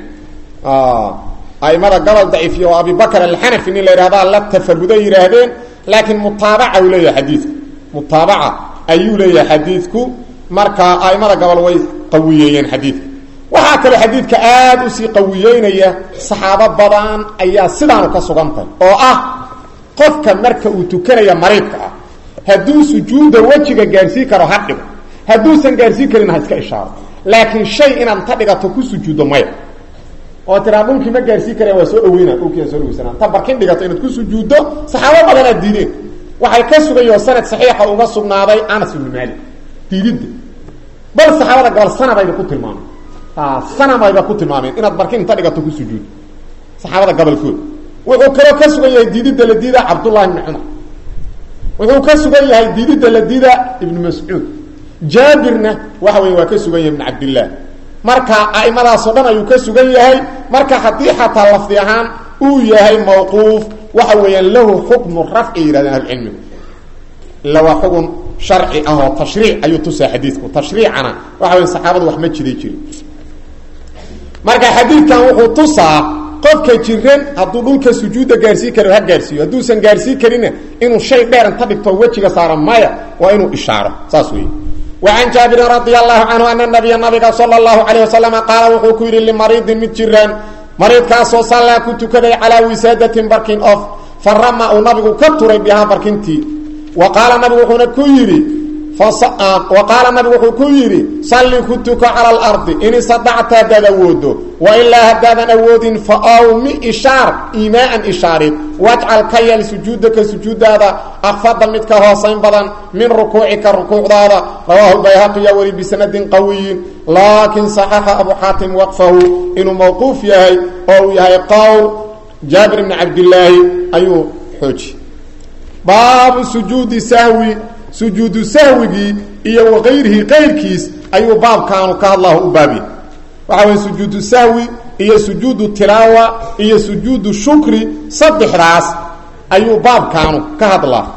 aimada gobol daciifiye oo abibakr alxanafi nin la yidhahdaa la tafaruday yidhaahdeen laakiin mutaabaca uu leeyahay xadiidku mutaabaca ayuu leeyahay xadiidku marka aimada gobol way qawiyeeyeen xadiidka waxaa kaloo xadiidka aada usii qawiyeynaya saxaabo badan ayaa sidaanu ka sugantahay oo ah qofka marka uu tukanaya mariidka ah hadduu sujuudda wejiga gaarsiin karo ha dhigo hadduusan gaarsiin karin ha iska ishaaro laakiin shay inaad ta dhigato ku sujuuddo maya oo tiraa dhulkii ma gaarsiin karaya waa soo dhaweyna dhulkiiaa soo dhaweysanaa ta barkin dhigato inaad ku sujuuddo saxaabo badanaad diideen waxay ka sugayoo sanad saxiixa uga sugnaaday anas ibnu maalik diididda bal saxaabada gobol sanabayna ku tilmaamay sanamayba ku tilmaameen inaad barkin inta dhigato ku sujuud saxaabada gobolkood wuxuu kaloo ka sugan yahay diididda la diida cabdullahi bni cumar wuxuu ka sugan yahay diididda la diida ibnu mascuud jaabirna waxa wey waa ka sugan yahay ibn cabdillaah marka a'imadaasoo dhan ayuu ka sugan yahay marka haddii xataa lafdi ahaan uu yahay mawquuf waxa weeyaan lahu xukmu rafci yidhahdeen ahlucilmigu illa waa xugun sharci ah oo tashriic ayuu tusaa xadiidku tashriicana waxa weya saxaabadu wax ma jiday jirin marka xadiidkan wuxuu tusaa qofka jiran hadduu dhulka sujuudda gaarsiin karo ha gaarsiiyo hadduusan gaarsiin karinna inuu shay dheer inta dhigto wejiga saara maya waa inuu ishaaro saas weeye وعن jaaبirin رaضي الlaه عanهu aن النabiya nabiga slى الlaهu عalيه وasلم qaala wuxuu ku yidhi lmariidin mid jiraan mariidkaasoo sallaa ku tukaday calىa wisaadatin barkin of farama uu nabigu ka turay bihaa barkintii wa qaala nabigu wuxuuna ku yidhi wa qaala nabigu wuxuu ku yidhi salli ku tuko calى اlarضi in istadacta haddaad awoodo wailaa haddaadan awoodin faawmi ishaar iimaaan ishaarid wajcal ka yeel sujuudaka sujuudaada akfada mid ka hoosayn badan min rukuucika rukuucdaada rawaahu bayhaqiya weli bisanadin qawiyin laakin صaxaxa abu xaatim waqfahu inuu mawquuf yahay oo uu yahay qowl jaabir bni cabdilaahi ayuu xooji baabu sujuudi sahwi sujuudu sahwigii iyo waqayrihi qayrkiis ayuu baabkaanu ka hadlahu u baabya waxa weye sujuudu sahwi iyo sujuudu tilaawa iyo sujuudu shukri saddexdaas ayuu baabkaanu ka hadlaa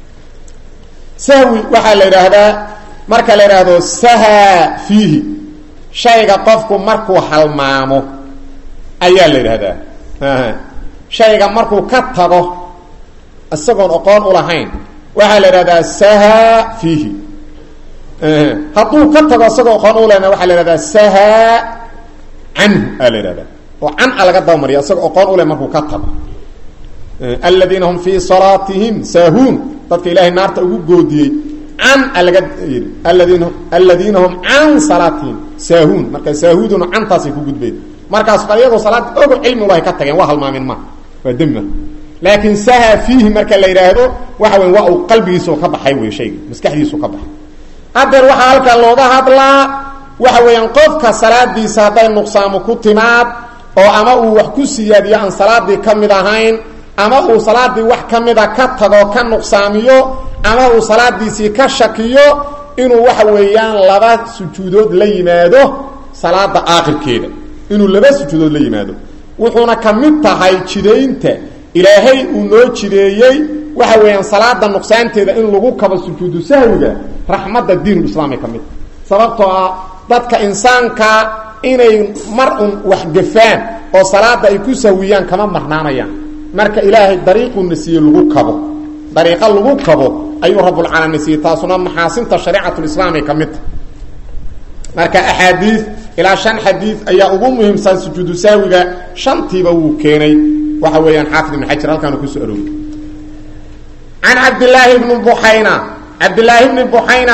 sahwi waxaa la yidhaahdaa marka la yidhaahdo sahaa fiihi shayga qofku markuu halmaamo ayaa la yidhaahdaa shayga markuu ka tago isagoon oqoon ulahayn waxaa la yidhahdaa sahaa fiihi hadduu ka tago isagoo oqoon ulehna waxaa la yhahdaa sahaa canhu aa la yidhahdaa oo can a laga dabamariya isagoo oqoon uleh markuu ka tago aladiina hum fii salaatihim saahuun dadka ilaahay naarta ugu goodiyey can a laga yidhi aladiina aladiina hum can salaatihim saahuun marka saahuuduna cantaasay ku gudbeen markaas iyagoo salaad ogo cilmi ulahay ka tageen waa halmaamin ma waa demi laakiin saha fiihi marka la yidhaahdo waxa wey waa uu qalbigiisao ka baxay wey shayga maskaxdiisu ka baxay hadeer waxaa halkan looga hadlaa waxa weeyaan qofka salaadiisa hadday nuqsaamo ku timaad oo ama uu wax ku siyaadiyo aan salaadii ka mid ahayn ama uu salaadii wax ka mida ka tago ka nuqsaamiyo ama uu salaadiisii ka shakiyo inuu waxa weeyaan laba sujuudood la yimaado salaada aakhirkeeda inuu laba sujuudood la yimaado wuxuuna ka mid tahay jidaynta ilaahay uu noo jideeyey waxa weeyaan salaada nuqsaanteeda in lagu kabo sujuudu sahwiga raxmadda diinulislaamay ka mid sababtoo ah dadka insaanka inay mar un waxgafaan oo salaada ay ku sahwiyaan kama marnaanayaan marka ilaahay dariiquna siiye lagu kabo dariiqo lagu kabo ayuu rabbulcaalamiin siiyey taasuna maxaasinta shariicatulislaamay ka mid tahay marka axaadiid ilaa shan xadiid ayaa ugu muhiimsan sujuudu sahwiga shantiiba wuu keenay waxa weeyaan xaafid ibn xajar halkaanu kusoo arooriyey can cabdillaahi bni buxayna cabdillaahi bni buxayna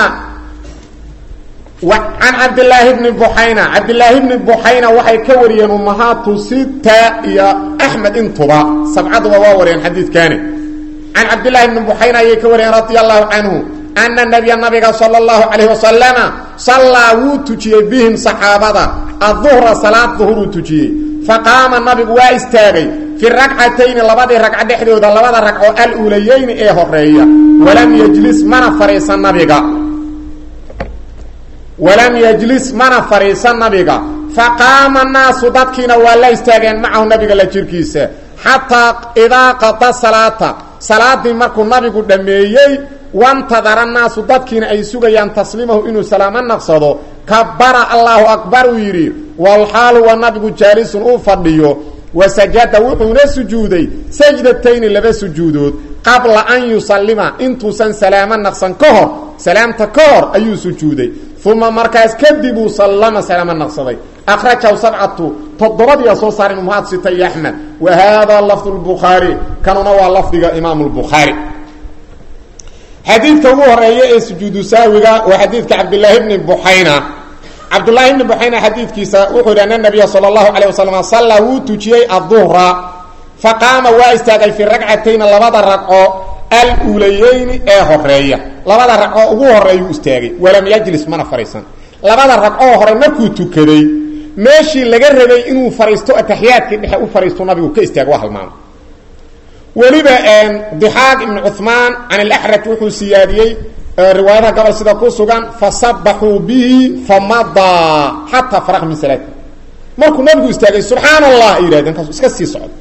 can cabdillaahi bni buxayna cabdillaahi bni buxayna waxay ka wariyeen ummahaatu sita iyo axmed intuba sabcaduba waa wariyeen xadiidkaani can cabdillaahi bni buxayna ayay ka wariyeen radia allahu canhu ana nabiya nabiga sala allahu calayhi wasalama sallaa wuu tujiyey bihim saxaabada aduhra salaad duhuruu tujiyey faqaama nabigu waa istaagay fi ragcatayni labadii ragco dhexdooda labada ragco aluulayeyni ee horeeya walam yjlis mana fariisan nabiga walam yajlis mana fariisan nabiga faqaama naasu dadkiina waa la istaageen macahu nabiga la jirkiisa xataa idaa qada salaata salaadii markuu nabigu dhammeeyey wantadara naasu dadkiina ay sugayaan tasliimahu inuu salaamo naqsado kabara allahu akbar uu yidhi walxaalu wa nabigu jaalisun uu fadhiyo wasajada wuxuuna sujuuday sajdatayni laba sujuudood qabla an yusallima intuusan salaamo naqsan ka hor salaamta ka hor ayuu sujuuday uma markaas kadib uu sallama salaamo naqsaday akhrajahu sabcatu toddobadiia soo saaray muhaad sita iyo axmed wa haadaa lafdu lbukhaari kanuna waa lafdiga imaamu lbukhaari xadiidka ugu horeeya ee sujuudu saawiga waa xadiidka cabdillaahi bni buxayna cabdulaahi bni buxayna xadiidkiisa wuxuu yidhi ana nabiya sala allahu calayh wasalam sallaa wuu tujiyey adduhra faqaama waa istaagay fii ragcatayni labada ragco aluulayeyni ee horeeya labada ragcoo ugu horeeyuu istaagay walam yajlis mana fadhiisan labada ragcoo hore markuu tukaday meeshii laga rabay inuu fariisto ataxiyaadkii dhexe u fariisto nabigu ka istaago waa halmaamo weliba dixaaq ibnu cuثmaan can alaxraj wuxuu siyaadiyey riwaayadaha gobol sida ku sugan fasabaxuu bihi famadaa xataa faraq min salaati markuu nabigu istaagay subxaan allah ay yidhahdeen kaasu iska sii socdo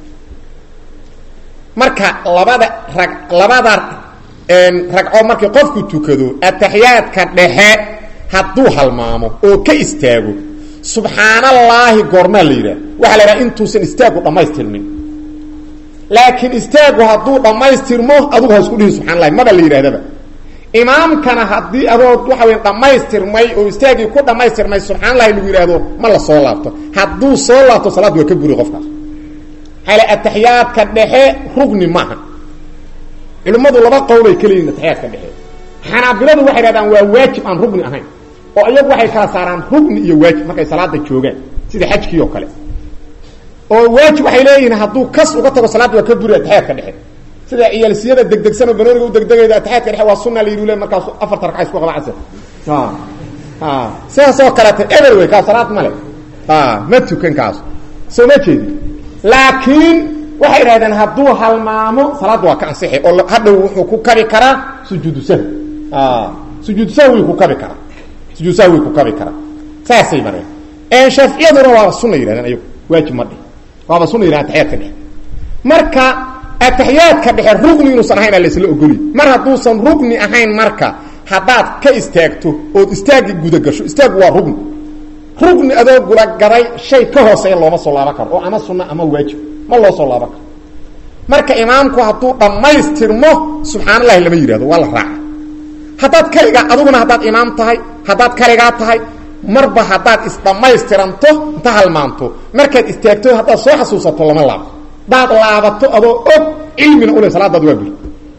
marka labada rag labada ragco markii qofku tukado ataxiyaadka dhexe hadduu halmaamo oo ka istaago subxaanallaahi goormaa la yidhaha waxaa la yidhaha intuusan istaagu dhammaystirmin laakiin istaagu hadduu dhammaystirmo adugu ha isku dhihi subxana allahi maba la yidhahdaba imaamkana haddii adood waxa wey dhammaystirmay oo istaagii ku dhammaystirmay subxana allahi lagu yidhaahdo ma la soo laabto hadduu soo laabto salaaddu waa ka buri qofkaas maxaa le ataxiyaadka dhexe rugni maaha culimmadu laba qowlay ka leeyihin ataxiyaadka dhexe xanaabiladu waxay dhahdaan waa waajib aan rugni ahayn oo iyagu waxay kala saaraan rugni iyo waajib markay salaada joogaan sida xajkii oo kale oo waajib waxay leeyihiin hadduu kas uga tago salaadda waa ka buri ataxiyaadka dhexe sida ciyaalsiyada degdegsan oo banooniga u degdegayda ataxiyaadka dhexe waa sunna la yidhi le markaas afarta ragca isku qaba casir sidaas oo kaleeta eber wey kaas salaad male ma tukan kaas soo ma jeedi laakiin waxay idhahdeen hadduu halmaamo salaadda waa ka ansixi oo hadhow wuxuu ku kabi karaa sujuudu sahwi sujuudu sahwi ku kabi karaa sujuud sahwi ku kabi karaa saasay mareen shaaficiyaduna waaba sunna yidhahdeen ayagu waajib ma dhih waaba sunna yidhahdeen ataxiyaadka dhexe marka ataxiyaadka dhexe rugni inuusan ahayn aa laysla ogoliy mar hadduusan rugni ahayn marka haddaad ka istaagto ood istaagii gudagasho istaagu waa rugni rugni adoo gulagaday shay ka hooseeya looma soo laaban karo oo ama sunna ama waajib ma loo soo laaban karo marka imaamku hadduu dhammaystirmo subxaan allahi lama yidhahdo waa la raaca haddaad kaligaa aduguna haddaad imaam tahay haddaad kaligaa tahay marba haddaad isdhammaystiranto inta halmaanto markaad istaagto haddaad soo xasuusato lama laabto hadaad laabato adoo og cilmina ule salaadaad waa buri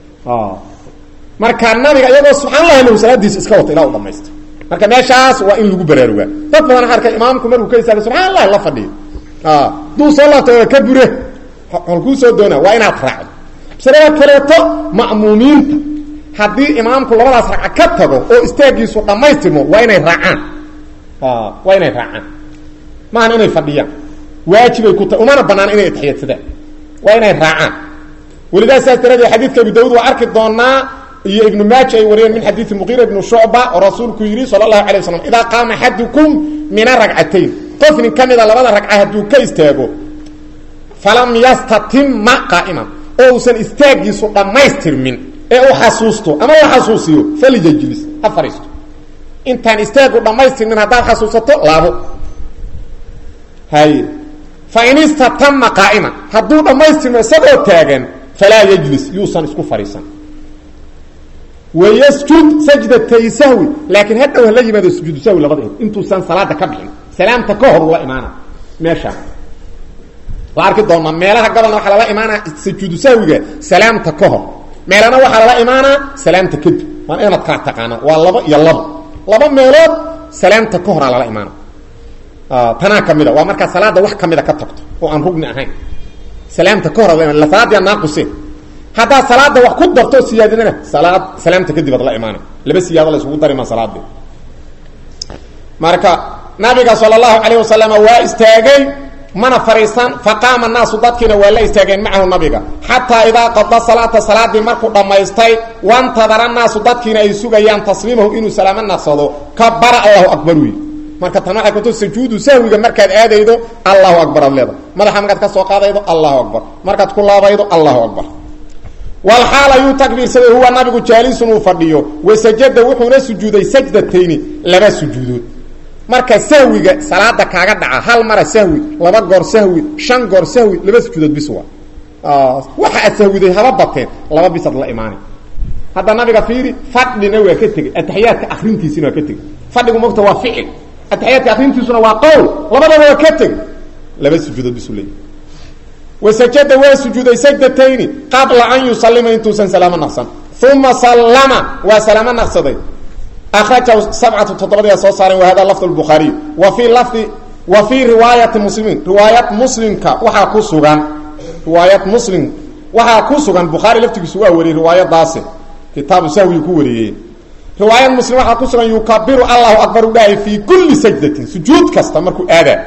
marka nabiga iyagoo subxaan allahi lahu salaadiisa iska wata ilaa u dhamaysta marka meeshaas waa in lagu baraarugaa dad badan arka imaamku markuu ka istaaga subxaan allahi la fadhiyo duu soo laabta waa ka bure holkuu soo doonaa waa inaad raacdo masalada kaleeto ma'muumiinta haddii imaamku labadaas ragca ka tago oo istaagiisu dhammaystirmo waa inay raacaan waa inay raacaan maahan inay fadhiyaan waajibay ku ta umana banaana inay atixiyadsadaan waa inay raacaan welidaa saas daraadee xadiidka abu dawud waa arki doonaa iyo ibnu maaja ay wariyeen min xadiidi muqiira ibnu shucba oo rasuulku yidhi sala allahu alay waslam idaa qaama axadukum min aragcatayn qof nin ka mida labada ragca hadduu ka istaago falam yastatimma qaa'iman oo uusan istaagiisu dhammaystirmin ee u xasuusto ama la xasuusiyo falijajlis ha fariisto intaan istaagu dhammaystirmin haddaad xasuusato laabo haye fain istatama qaa'iman hadduu dhammaystirmo isagoo taagan falaa yajlis yuusan isku fadhiisan wayasjud sajdatay sahwi laakiin hadhow hala yimaado sujuudu sahwi labadeed intuusan salaada ka bixin salaamta ka hor ula imaana meeshaan la arki doonaa meelaha gobolna waxaa lala imaanaa sujuudu sahwiga salaamta ka hor meelana waxaa lala imaanaa salaamta kadib waa inaad kala taqaanaa waa labo iyo labo laba meelood salaamta ka horaa lala imaana tanaa kamida waa markaa salaada wax kamida ka tagto oo aan rugni ahayn salaamta ka hor salaadii naaquseen haddaad salaada wax ku darto siyaadinana salaad salaamta kadib ad la imaana laba siyaado la isugu darima salaadii marka nabiga sala allahu calayh wasalam waa istaagay mana fariisan faqaama naasu dadkiina waa la istaageen macahu nabiga xataa idaa qada salaata salaadii markuu dhammaystay wantadara naasu dadkiina ay sugayaan tasliimahu inuu salaamo naqsado kabara allahu akbar wy marka tan waxay kuto sujuudu sahwiga markaad aadaydo allahu akbar ad leeda madaxa markaad ka soo qaadaydo allahu akbar markaad ku laabaydo allahu akbar walxaal ayuu takbiirsaday huwa nabigu jaalisun uu fadhiyo wasajada wuxuuna sujuuday sajdatayni laba sujuudood marka sahwiga salaada kaaga dhaca hal mara sahwi laba goor sahwi shan goor sahwi laba sujuudood bis waa waxa aad sahwiday haba bateen laba bisad la imaanay hadda nabiga fiiri fadhina waa ka tegey ataxiyaadka akrintiisina waa ka tegey fadhigu mogta waa ficil ataxiyaadka akrintiisuna waa qowl labadaba waa ka tegey laba sujuudood bisu leeyahy wasajada waa sujuuday sajdatayni qabla an yusalima intuusan salaamo naqsan uma sallama waa salaamo naqsaday akrajahu sabcatu toddobadii soo saareen wa hada lafd lbukhaariy wa fii lafdi wa fii riwaayati muslimiin riwaayad muslimka waxaa ku sugan riwaayad muslim waxaa ku sugan bukhaari laftigiisu waa wariyey riwaayadaasi kitaabu sahwiyu ku wariyey riwaayad muslim waxaa ku sugan yukabiru allahu akbar u dhahay fii kulli sajdatin sujuud kasta markuu aadaa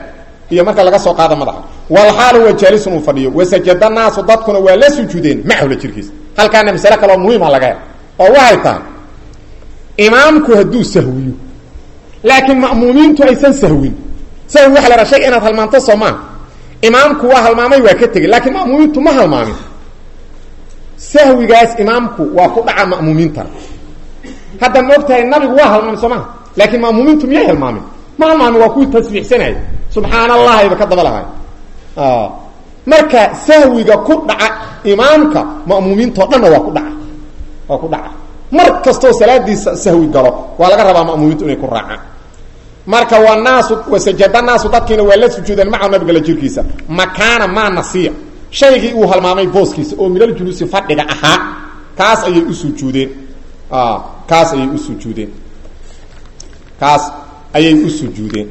iyo marka laga soo qaado madaxa walxaal huwa jaalisun uu fadhiyo wasajada naasu dadkuna waa la sujuudeen macahula jirkiisa halkaana masale kaloo muhiima laga hel oo waxay tahay imaamku hadduu sahwiyo laakiin ma'muumiintu aysan sahwin sahwi waxa la haha shay inaad halmaanto soo maaha imaamku waa halmaamay waa ka tegey laakiin ma'muumiintu ma halmaamin sahwigaas imaamku waa ku dhaca ma'muumiintana hadda ma og tahay nabigu waa halmaamay soo maha laakiin ma'muumiintu miyay halmaamin ma halmaamin waa kuwii tasbiixsanayay subxaan allahayba ka daba lahay marka sahwiga ku dhaca imaamka ma'muumiintao dhanna waa ku dhaca waa ku dhaca mar kastoo salaadiisa sahwi galo waa laga rabaa ma'muumiintu inay ku raacaan marka waa naasu wasajada naasu dadkiina waa la sujuudeen maca nabiga la jirkiisa makaana maa nasiya shaygii uu halmaamay booskiisa oo minal juluusi fadhiga ahaa kaas ayay u sujuudeen kaas ayay u sujuudeen kaas ayay u sujuudeen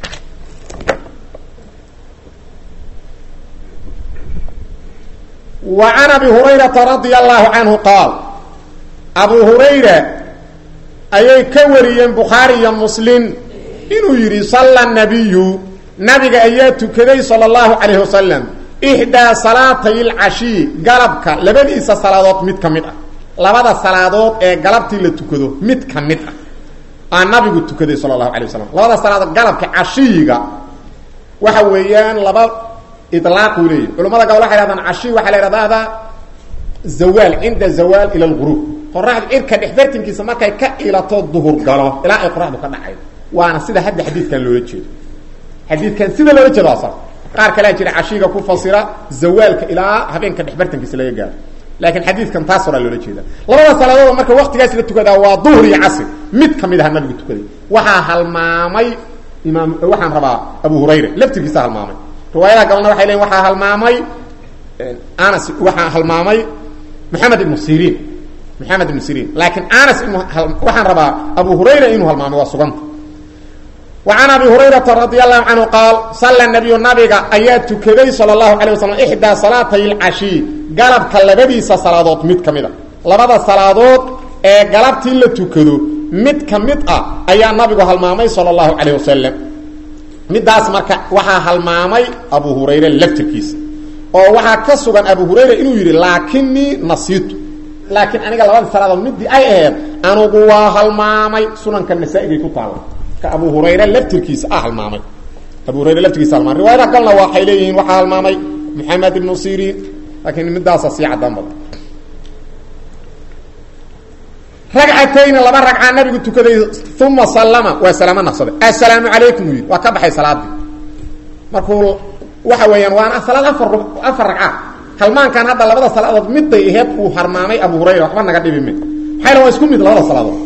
wa can abi hurayrata radia allahu canhu qaal abu hurayra ayay ka wariyeen bukhaari iyo muslim inuu yidhi salla nabiyu nabiga ayaa tukaday sala allahu calayhi wasalam ixdaa salaatay lcashii galabka labadiisa salaadood mid ka mid ah labada salaadood ee galabtii la tukado mid ka mid ah aa nabigu tukaday sala allahu alay wasalam labada salaadood galabka cashiyiga waxa weeyaan laba ilaaquu leeyahy culamada gabal waxay hahdaan cashiy waxaa la ihahdaa zawaal cinda zawaal ila lgurub qoraxda cirka dhexbartinkiisa markay ka ilato duhur galo ilaa ay qoraxdu ka dhacay waana sida hadda xadiidkan loola jeedo xadiidkan sida loola jeedo asar qaar kalea jira cashiiga ku fasira zawaalka ilaa habeenka dhexbartankiisa laga gaaro laakiin xadiidkan taas horaa loola jeeda labada salaadood marka waktigaas la tukadaa waa duhr iyo casr mid kamid aha nabigu tukaday waxaa halmaamay imaam waxaan rabaa abu hurayra laftirkiisa halmaamay riwaayadaha gabalna waxay leeyiin waxaa halmaamay anas waxaa halmaamay maxamed ibnu siriin maxamed ibnu siriin laakiin anas inu waxaan rabaa abu hurayra inuu halmaamay waa suganta وعن أبي هريرة رضي الله عنه قال صلى النبي نبga ayaa تukaday صلى الله عليه وسلم إحدى صلاaتي العشي galبka labadiisa saلaadood mid ka mid a labada saلaadood ee galabtii la tukado mid ka mid ah ayaa nabigu halmaamay salى الlahu عalيه wasalam midaas marka waxaa halmaamay abu hurayre laftirkiisa oo waxaa ka sugan abu hurayra inuu yidhi laakinii nasiitu laakiin aniga labada salaadood midii ay aheed anugu waa halmaamay sunanka nasaa-igay ku taala ka abu hurayre laftirkiisa ah halmaamay abu hurayre laftirkiisa halmaamay riwaayadaha kalena waxay leeyihiin waxaa halmaamay maxamed ibnu siriin laakiin midaasa sii cadaan badan ragcatayni laba ragcaa nabigu tukaday uma sallama waa salaamo naqsaday assalaamu calaykum uu yidhi waa ka baxay salaadii markuu waxa weeyaan waana salaad afar afar ragca halmaankan hadda labada salaadood miday aheed uu harmaamay abu hurayra waxba naga dhibime maxayna waa isku mid labada salaadood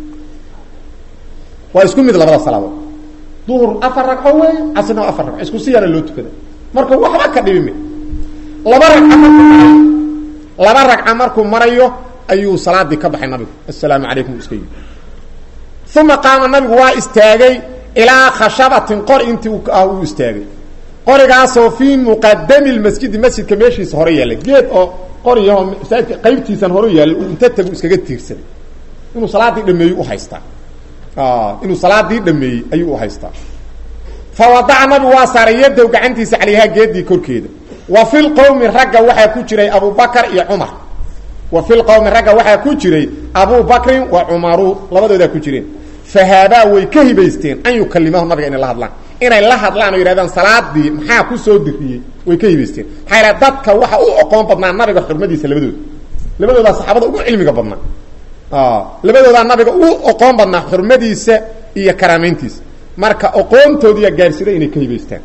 waa isku mid labada salaadood duhur afar ragco wey casrna waa afar ragco isku si yara loo tukada marka waxba ka dhibime laba ragca markuu laba ragca markuu marayo ayuu salaadii ka baxay nabigu assalaamu calaykum iska yii uma qaama nabigu waa istaagay ilaa khashabatin qor intii ah uu istaagay qorigaasoo fii muqadami lmasjidi masjidka meeshiisa hore yaalla geed oo qoriyaho masaajidka qaybtiisan hore yaalla uu inta tagu iskaga tiirsaday inuu salaadii dhameeyey uhaystaa inuu salaadii dhameeyey ayuu uhaystaa fa wadaca nabigu waa saaray yadow gacantiisa calayhaa geedii korkeeda wa fi lqowmi ragga waxaa ku jiray abubakar iyo cumar wa fi lqowmi ragga waxaa ku jiray abu bakrin wa cumaru labadoodaa ku jireen fahaabaa way ka hibaysteen an yukalimahu nabiga inay la hadlaan inay la hadlaan oo yidhahdaan salaadii maxaa ku soo diriyey way ka hibaysteen maxaa yidhaha dadka waxa u oqoon badnaa nabiga xurmadiisa labadooda labadoodaa saxaabada ugu cilmiga badnaa labadoodaa nabiga u oqoon badnaa xurmadiisa iyo karaamayntiisa marka oqoontoodiiya gaarsiday inay ka hibaystaan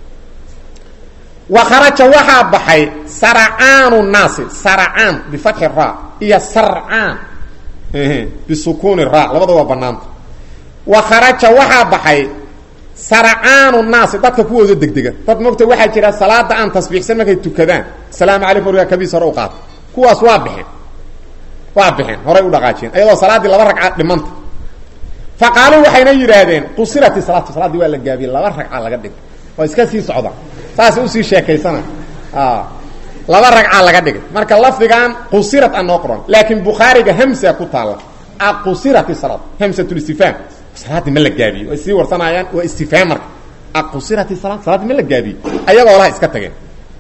wa kharaja waxaa baxay saracaanu naasi saracaan bifatxi ra iyo sarcaan bisukuuni ra labada waa banaanta wa kharaja waxaa baxay saracaanu naasi dadka kuwooda degdega dad mogta waxaa jira salaada aan tasbiixsan markay tukadaan asalaamu calaykum wargaa kabiis hore u qaata kuwaas waa bixeen waa bixeen horay u dhaqaajiyeen ayadoo salaaddii laba ragcaad dhimanta fa qaaluu waxayna yidhaahdeen qusirati salaatu salaaddii waa la gaabiyey laba ragca laga dhigay waa iska sii socda saas usii sheekaysana laba ragca laga dhigay marka lafdigan qusirat a noo qoran laakiin bukhaariga hamsa ku taalla aqusirat salaad hamsatulistifhaam salaaddii ma la gaabiyey way sii warsanayaan waa istifhaam marka aqusirati sala salaadii ma la gaabiyey ayagoo laha iska tageen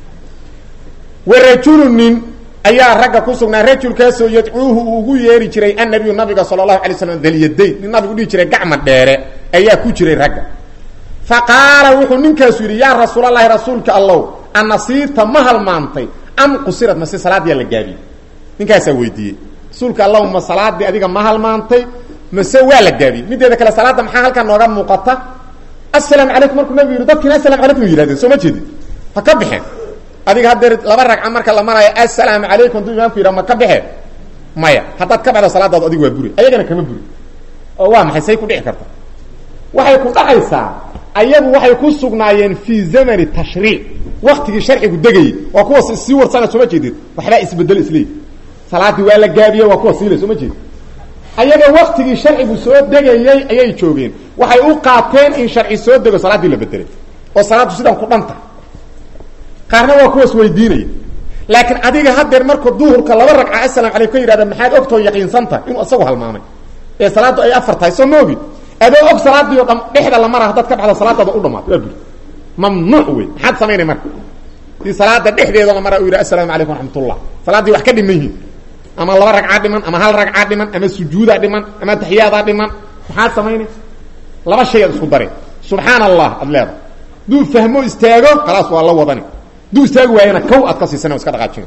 warajulu nin ayaa ragga ku sugnaa rajulkaasoo yadcuuhu uu ugu yeeri jiray annabiyu nabiga sala allahu alay slam dalyadayn nin nabigu dhihi jiray gacma dheere ayaa ku jiray ragga fa qaala wuxuu ninkaasu yidhi yaa rasuulalahi rasuulka allow anasiirta ma halmaantay am qusirad mase salaadiyaa la gaabiyey ninkaasaa weydiiyey rasuulka allow ma salaadii adiga ma halmaantay mase waa la gaabiyey mideeda kale salaadda maxaa halkaa nooga muuqata assalaamu calaykum markuu nabigu yidhi dadkiina asalamu calaykum yihahdeen soo ma jeedin ha ka baxeen adiga haddeer laba ragca marka la maraayo assalaamu calaykum hadduu imaamku yidhaha ma ka baxeen maya haddaad ka baxdo salaadaadu adigu waa buri ayagana kama buri oo waa maxay say ku dhici karta waxay ku dhacaysaa ayagu waxay ku sugnaayeen fii zamani tashriic waktigii sharcigu degayey waa kuwa sii warsana soo ma jeedid waxbaa isbedelo isleey salaadii waa la gaabiye waa kuwa siile soo ma jeedid ayaga waktigii sharcigu soo degayey ayay joogeen waxay u qaateen in sharci soo dego salaaddii la bedelay oo salaaddu sidaan ku dhanta qaarna waa kuwaas weydiinaya laakiin adiga haddeer markuu duhurka laba ragca asalaam calaykum ka yidhahda maxaad ogtoo yaqiinsanta inuu isagu halmaamay ee salaaddu ay afar tahay soo ma ogid adoo og salaadii o dham dhexda la mara haddaad ka baxdo salaadaada u dhamaato waa buri mamnuuc wey maxaad samaynay marka si salaada dhexdeeda la mara u yidhi assalaamu calaykum raxmatullah salaaddii wax ka dhiman yihin ama laba ragcaa dhiman ama hal ragcaa dhiman ama sujuudaa dhiman ama taxiyaadaa dhiman maxaad samaynay laba shay ad isku dare subxaan allah ad leeda duu fahmo istaago khalaas waa la wadani duu istaagi waayana kow aad ka siisana iska dhaqaajina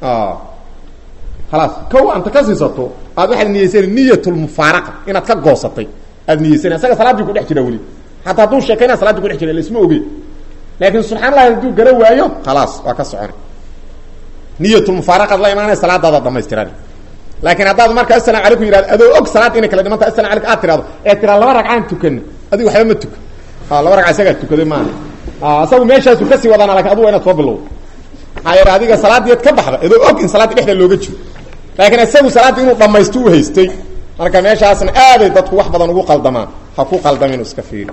khalaas kow anta ka siisato aad waxaad niyeysana niyatulmufaaraqa inaad ka goosatay aad niyeysana isaga salaaddii ku dhex jira weli hataa hadduu sheekayna salaadii ku dhex jira laisma oge laakiin subxana allahi hadduu gara waayo khalaas waa ka socona niyatulmufaaraqaad la imaanaya salaadaadaad dhamaystiran laakiin haddaad marka asalamu calaykum yihahdo adoo og salaad inay kala dhimanta asalamu alaykum aad tirahdo ee tiraa laba ragcaan tukana adigu waxba ma tuka laba ragca isagaa tukaday maaha isagu meeshaasu kasii wadaana lakin adugu waa inaad soo bilowdo maxaa yeele adiga salaadiiad ka baxda adoo og in salaadii dhexda looga jiro laakiin isagu salaaddii inuu dhamaysto u haystay marka meeshaasna aaday dadku wax badan ugu qaldamaan ha ku qaldamin iska fiiri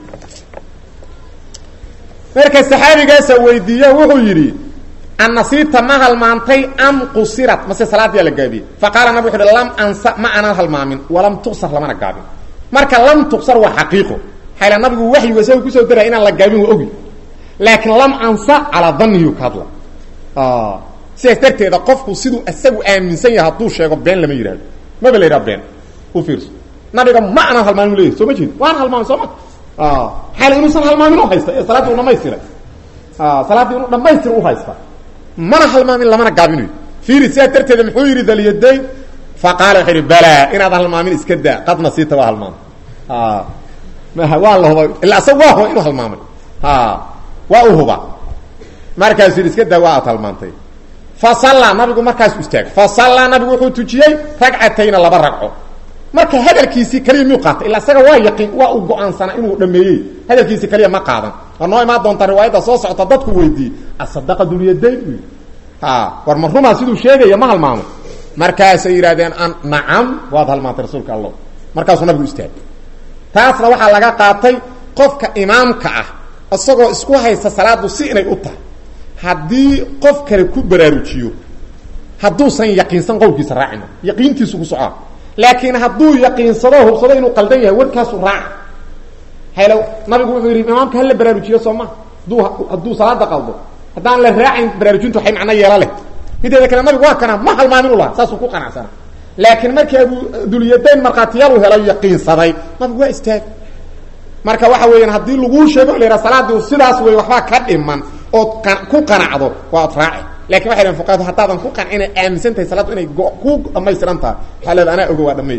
marka saxaabigaasa weydiiye wuxuu yidhi annasiita ma halmaantay am qusirat mase salaadiyaa la gaabiyey fa qaala nabig wuxu uhi lam ansa ma aanan halmaamin walam tuqsar lamana gaabin marka lam tuqsar waa xaqiiqo xayla nabigu waxyigu isaga kusoo daraya inaan la gaabin waa ogi laakiin lam ansa calaa daniyu ka hadla sidaas darteeda qofku siduu isagu aaminsan yahay hadduu sheego been lama yidhahdo maba la yidhaha been u fiirso nabiga ma aanan halmaamin leeyahy soo ma jeedi waana halmaamin soo ma xayla inuusan halmaamin u haysta ee salaaddii u dhamaystiray salaaddii inuu dhamaystir u haysta mana halmaamin lamana gaabinayo fiiri sidaas darteeda muxuu yidhi dalyadayn fa qaala wuxuu yidhi balaa inaad halmaamin iska daa qad nasiita waa halmaamay waa la huba illa asaga waa huba inuu halmaamay waa u huba markaasuu yidhi iska daa waa aad halmaantay fa sallaa nabigu markaasu istaagay fa sallaa nabigu wuxuu tujiyey ragcatayna laba ragco marka hadalkiisii kaliya miyuu qaatay illa isaga waa yaqiin waa uu go-aansanaa inuu dhameeyey hadalkiisii kaliya ma qaadan waa noo imaan doontaa riwaayadda soo socota dadku weydiiyey asadaqa dulyadayn u yidhi ha war ma rumaa siduu sheegaya ma halmaamo markaasay yidhahdeen an nacam waad halmaantay rasuulka allah markaasuu nabigu istaagay taasna waxaa laga qaatay qofka imaamka ah isagoo isku haysta salaadu si inay u tahay haddii qof kale ku baraarujiyo hadduusan yaqiinsan qowlkiisa raacina yaqiintiisu ku socaa laakiin hadduu yaqiinsado hubsado inuu qaldan yahay warkaasu raaca haylo nabigu wuxuu yidhi imaamka hala baraarujiyo soo ma hadduu hadduu salaada qaldo haddaan la raacayn baraarujintu waxay macno yeelo leh mideeda kale nabigu waa kana ma halmaamin u laha saasuu ku qanacsana laakiin markii abu dulyadayn markhaatiyaal u helo yaqiinsaday nabigu waa istaag marka waxa weeyaan haddii laguu sheego la yidhaha salaadii sidaas wey waxbaa ka dhiman ood ku qanacdo waa od raaci lakin waxay dhaheen fuqahadu haddaadan ku qancina aaminsan tahay salaaddu inay ku dhamaystiran tahay waxaa leeda anaa ogo waa dhameey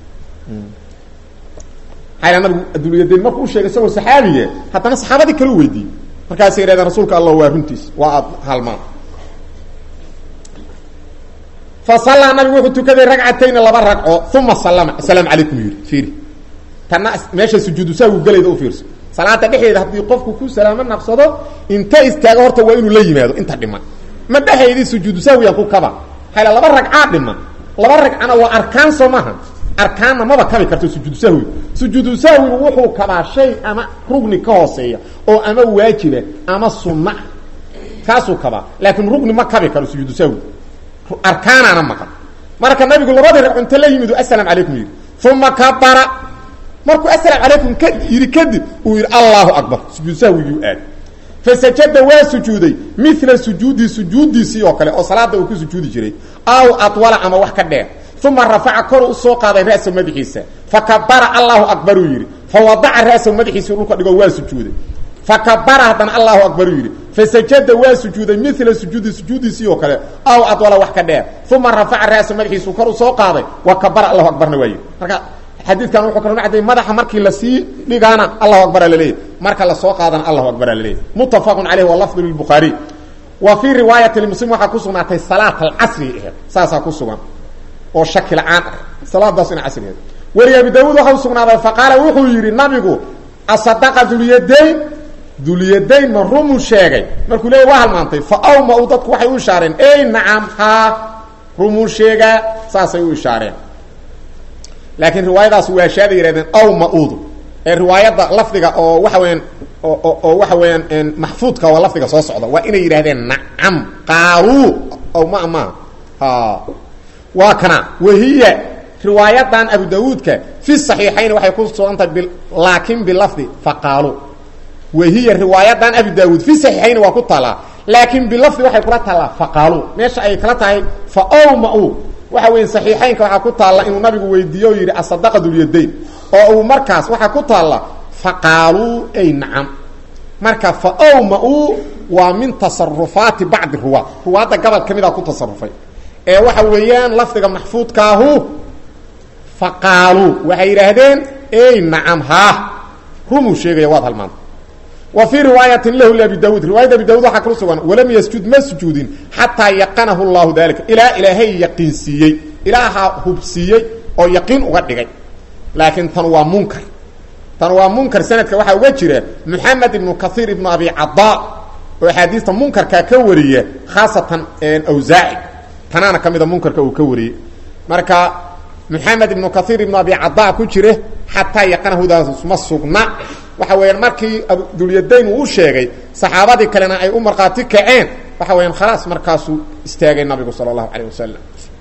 xayla nabigu adduunyadayn markuu u sheegay isagoo saxaabiye haddana saxaabadii kale u weydiiyey markaasay yidhahdeen rasuulka allah waa runtiis waa aad halmaan fa sallaa nabigu wuxuu tukaday ragcatayni laba ragco uma sallama assalaamu calaykum yidhi fiiri tanna meesha sujuudu saagu gelayda u fiirso salaada dhexdeeda haddii qofku ku salaamo naqsado inta istaago horta waa inuu la yimaado inta dhiman ma dhexaydii sujuudu sahwiyaan ku kaba hayla laba ragcaa dhiman laba ragcana waa arkaan soo maaha arkaanna maba kabi karto sujuudu sahwi sujuudu sahwigu wuxuu kabaa shay ama rugni ka hooseeya oo ama waajiba ama sunna ah kaasuu kabaa laakiin rugni ma kabi karo sujuudu sahwi arkaanaana maqan marka nabigu labadii ragco inta la yimid asalaam calaykum yidhi uma kabara markuu asalaam calaykum ka yidhi kadib uu yidhi allahu akbar sujuud sahwigii aad fasajada waa sujuuday mila sujuudi sujuudiisii oo kale oo salaada uu ku sujuudi jiray aw adwala ama wax ka dheer uma rafaca kor u soo qaaday ra'sa madaxiisa fakabara allahu akbar uu yidhi fawadaca ra'sa madaxiisi dhulka dhigo waa sujuuday fakabara haddana allahu akbar uu yidhi fasajada waa sujuuday mila sujuudi sujuudiisii oo kale aw adwala wax ka dheer uma rafaca ra'sa madaxiisu kor u soo qaaday wa kabara allahu akbarna waa yidhi marka xadiidkan wuxuu kaloo macday madaxa markii lasii dhigaana allahu akbara laleeyahy marka lasoo qaadana allahu akbara laleeyahy muttafaqun caleyh wa lafdu lilbukhaariy wa fii riwaayati lmuslim waxaa ku sugnaatay salaat alcasri aheed saasaa ku sugan oo shaki la-aan ah salaadaas ina casrigeed weli abi daawuud waxa u sugnaaday faqaala wuxuu yidhi nabigu asadaqa dulyadayn dulyadayn ma rumuu sheegay markuu leeyay waa halmaantay fa awma u dadku waxay u ishaareen ey nacam haa rumuu sheegaa saasay u ishaareen laakiin riwaayadaas waashaaday yihahdeen aw maudu ee riwaayadda lafdiga oo waxa weyaan oo waxa weeyaan maxfuudka waa lafdiga soo socda waa inay yidhahdeen nacam qaaluu aw ma maaha ha waa kana wahiya riwaayadan abu daawuudka fi saxiixayn waxay ku sugantahay laakin bilafdi faqaaluu wahiya riwaayadan abu daawuud fi saxiixayn waa ku taalaa laakin bilafdi waxay kula taallaa faqaaluu meesha ay kala tahay fa ow ma-u waxa weya saxiixaynka waxaa ku taalla inuu nabigu weydiiye oo yidhi asadaqa dulyadayn oo uu markaas waxaa ku taalla faqaaluu ay nacam marka fa ow ma-u waa min tasarufaati bacdi ruwaad ruwaadda gobol ka mida ku tasarufay ee waxa weeyaan lafdiga maxfuudkaahu faqaaluu waxay yidhaahdeen ey nacam haa rumuu sheegaya waad halmaanta wa fii riwaayatin lahu liabi daawuud riwaayadda abi daawud waxaa kala sugan walam yasjud ma sujuudin xataa yaqanahu llahu dalika ilaa ilaahay yaqiinsiiyey ilaaha hubsiiyey oo yaqiin uga dhigay laakiin tan waa munkar tan waa munkar sanadka waxaa uga jira moxamed ibnu kaiir ibnu abi cadaa oo axaadiista munkarkaa ka wariya khaasatan awsaaci tanaana ka mida munkarka uu ka wariyey marka moxamed ibnu kaiir ibnu abi cadaa ku jire xataa yaqanahudaas ma sugna waxa weeyaan markii dulyadayn uu u sheegay saxaabadii kalena ay u markhaati kaceen waxa weyaan khalaas markaasuu istaagay nabigu sala allahu calayh wasalam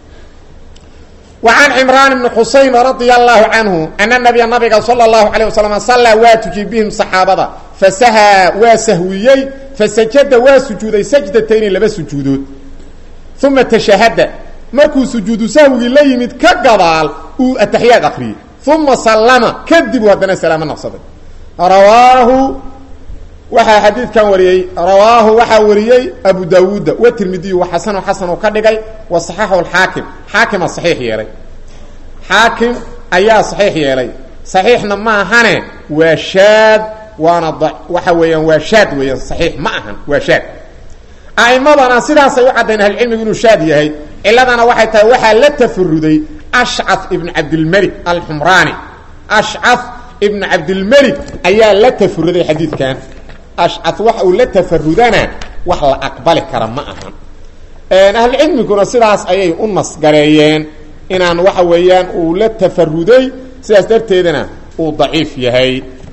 wa can cimraan ibni xusayn radia allahu canhu ana nabiya nabiga sala allahu calayh wasalam sallaa waa tujiyey bihim saxaabada fasahaa waa sahwiyey fasajada waa sujuuday sajdatayni laba sujuudood uma tashahada markuu sujuudu sahwigii la yimid ka gadaal uu ataxiyaad akriyey uma sallama kadibu haddana salaamo naqsaday rawaahu waxaa xadiidkan wariyey rawaahu waxaa wariyey abu daawuuda watirmidiyu wa xasanu xasan ka dhigay wa saxaxu xaakim xaakima saxiix yeelay xaakim ayaa saxiix yeelay saxiixna ma ahane waa shaad waana waxa weeyaan waa shaad weeyaan saxiix ma ahan waa shaad a'imadana sidaasay u caddayn ahlucilmigu inuu shaad yahay ciladana waxay tahay waxaa la tafaruday ashcaf ibnu cabdilmelik alxumraani ashcaf ibn cabdilmelik ayaa la tafaruday xadiidkan ashcaf waxa uu la tafarudana wax la aqbali kara ma ahan ahlucilmiguna sidaas ayay u nasgareeyeen inaan waxa weeyaan uu la tafaruday sidaas darteedana uu daciif yahay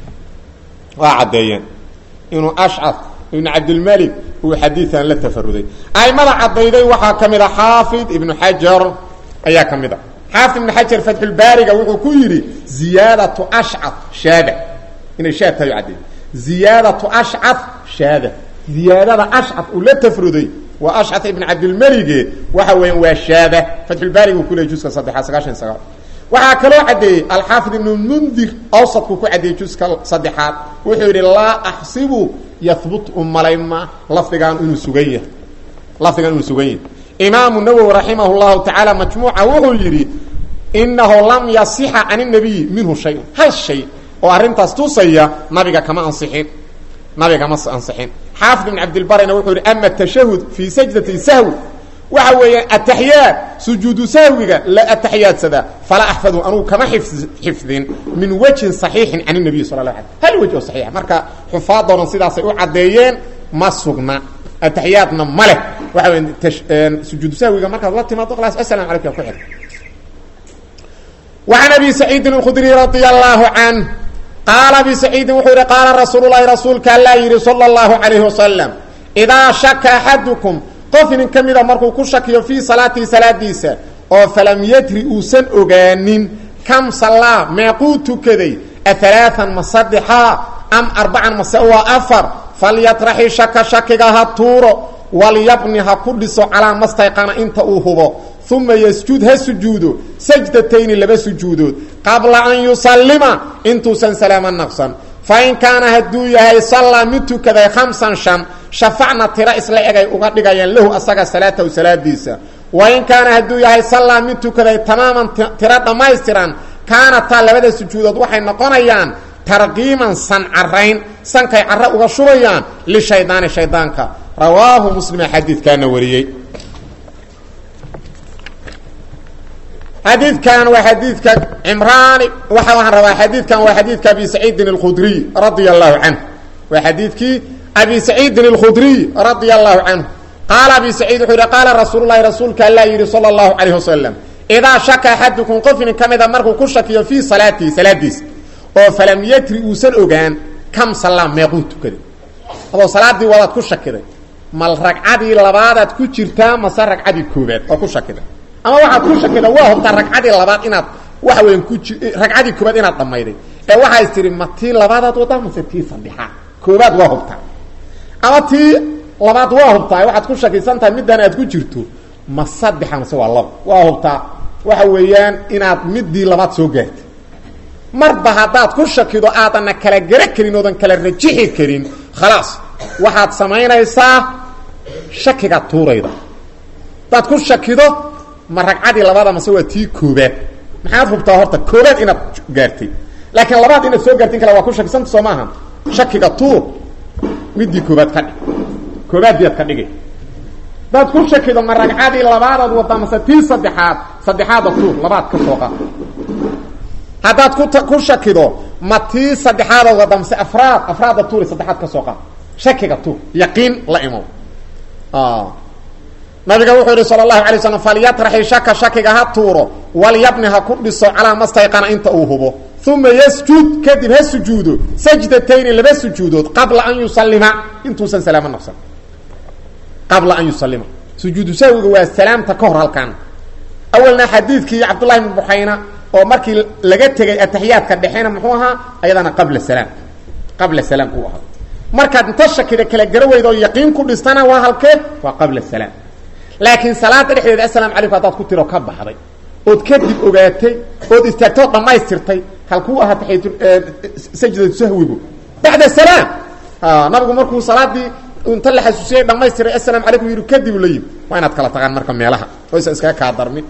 waa caddeeyeen inuu ashcaf ibn cabdilmelik uu xadiidan la tafaruday aimada caddayday waxaa ka mid a xaafid ibnu xajar ayaa ka mid a xaafid ibn xajar fatxulbaariga wuxuu ku yidhi ziyaadatu ashcaf shaada inay shaad tahay caddeey ziyaadatu ashcaf shaada ziyaadada ashcaf uu la tafruday waa ashcaf ibn cabdilmelige waxa weeyaan waa shaada fatxulbaariga uu ku leeyay juska saddexaad sagaashan sagaal waxaa kaloo caddeeyey alxaafid ibnu mundir awsadku ku caddeeyey juska saddexaad wuxuu yidhi laa axsibu yahbut u malayma lafdigaan inuu sugan yahay lafdigaan inuu sugan yahay imaamu nawowi raximah llahu tacaala majmuuca wuxuu yidhi inahu lam yasixa can nabiyi minhu shayun hal shay oo arrintaas tusaya nabiga kama ansixin nabiga ma ansixin xaafid ibn cabdilbarina wuxuu yihi ama tashahud fii sajdati sahwi waxa weeyaan ataxiyaad sujuudu sahwiga la ataxiyaadsada falaa axfadu anugu kama xifdin min wejhin صaxiixin can الnabiy sal la alay hal wej oo saxiixa marka xufaadoodan sidaasay u caddeeyeen ma sugna ataxiyaadna ma leh waxa weya sujuudu sahwiga markaad la timaado khalaas asalamu alaykum yaa ku xir وعن أبي سعيد الخdري رضي الله عنه قال أبي سعيد وxuu yihi قاaل رsuuل اللhi رasuulka aلا yihi صلى الله عليه وسلم إdاa شhaka أحadكم qof nin ka mida markuu ku shakiyo fيi صaلاatii salaadiisa oo falam ydri uusan ogaanin kam salaa meequu tukaday aalaaan ma sadexaa am arbacan mase waa afar falyatraxi shaka shakiga ha tuuro walyabni ha ku dhiso calaa mastayqana inta uu hubo uma ysjud ha sujuudo sajdatayni laba sujuudood qabla an yusallima intuusan salaamo naqsan fain kaana hadduu yahay sallaa mid tukaday khamsan shan shafacna tiro isla egay uga dhigayaan lahu asaga salaatahu salaadiisa wain kaana hadduu yahay sallaa mid tukaday tamaaman tiro dhammaystiran kaanataa labada sujuudood waxay noqonayaan tarqiiman san carayn sankay caro uga shubayaan lishaydaani shaydaanka rawaahu muslima xadiidkaana wariyey xadiidkan waa xadiidka cimraani waxa waxaan rabaa xadiidkan waa xadiidka abi saciidin اlkhudriy radia allahu canhu waa xadiidkii abi saciidin اlkhudriy radia allahu canhu qaala abi saciid wuxuu yihi qaala rasuul lahi rasuulka alla yidhi salى اllahu calayh wasalam idaa shaka axadukum qofnin ka mida markuu ku shakiyo fii salaatihi salaadiisa oo falam yatri uusan ogaan kam sallaa meequu tukaday adoo salaadii wadaad ku shakiday mal ragcadii labaadaad ku jirtaa mase ragcadii koobaad oo ku shakiday ama waxaad ku shakida waa hubtaa ragcadii labaad inaad waxa weyan ku ragcadii koobaad inaad dhammayday ee waxaa is tihi ma tii labaadaad wadaa mase tii saddexaad koobaad waa hubtaa ama tii labaad waa hubtaa waxaad ku shakisan tahay middan aad ku jirto ma saddexa mase waa laba waa hubtaa waxa weeyaan inaad midii labaad soo gaartay marba haddaad ku shakido aadana kala gara karin oodan kala rajixi karin khalaas waxaad samaynaysaa shakiga tuurayda hadaad ku shakido ma ragcadii labaada mase waa tii koobaad maxaad hubtaa horta koobaad inaad gaartay laakiin labaad inaad soo gaartin kale waa ku shakisanta soo maaha shakiga tuur midii koobaad ka dhig koobaaddiiad ka dhigay hadaad ku shakido ma ragcadii labaadaad wadaa mase tii saddexaad saddexaada tuur labaad ka soo qaad haddaad ku ku shakido ma tii saddexaadaad wadaa mase afraad afraadda tuuri saddexaad ka soo qaad shakiga tuur yaqiin la imow nabiga wuxuu yihi salى الlahu alay slam falyatraxi shaka shakiga ha tuuro walyabni ha ku dhiso calaa mastayqana inta uu hubo uma ysjud kadib ha sujuudo sajdatayni laba sujuudood qabla an yusalima intuusan salaamo naqsan qabla an yusalima sujuudu sahwiga waa salaamta ka hor halkan awalna xadiidkii cabdullahi bn buxayna oo markii laga tegay ataxiyaadka dhexena muxuu ahaa ayadana qabla salaam qabla salaam uu ahaa markaad inta shakida kala gara weyda oo yaqiin ku dhistana waa halkee waa qabla salaam laakiin salaada dhexdeeda assalaamu calaykum haddaad ku tiro ka baxday ood kadib ogaatay ood istaagtay ood dhammaystirtay halkuu ahaa taxiyatu sajdatu sahwigu bacda salaam nabigu markuu salaadii inta la xasuusiyay dhamaystiray assalaamu calaykum yihi kadib la yimi waa inaad kala tagaan marka meelaha oysan iskaga kaa darmin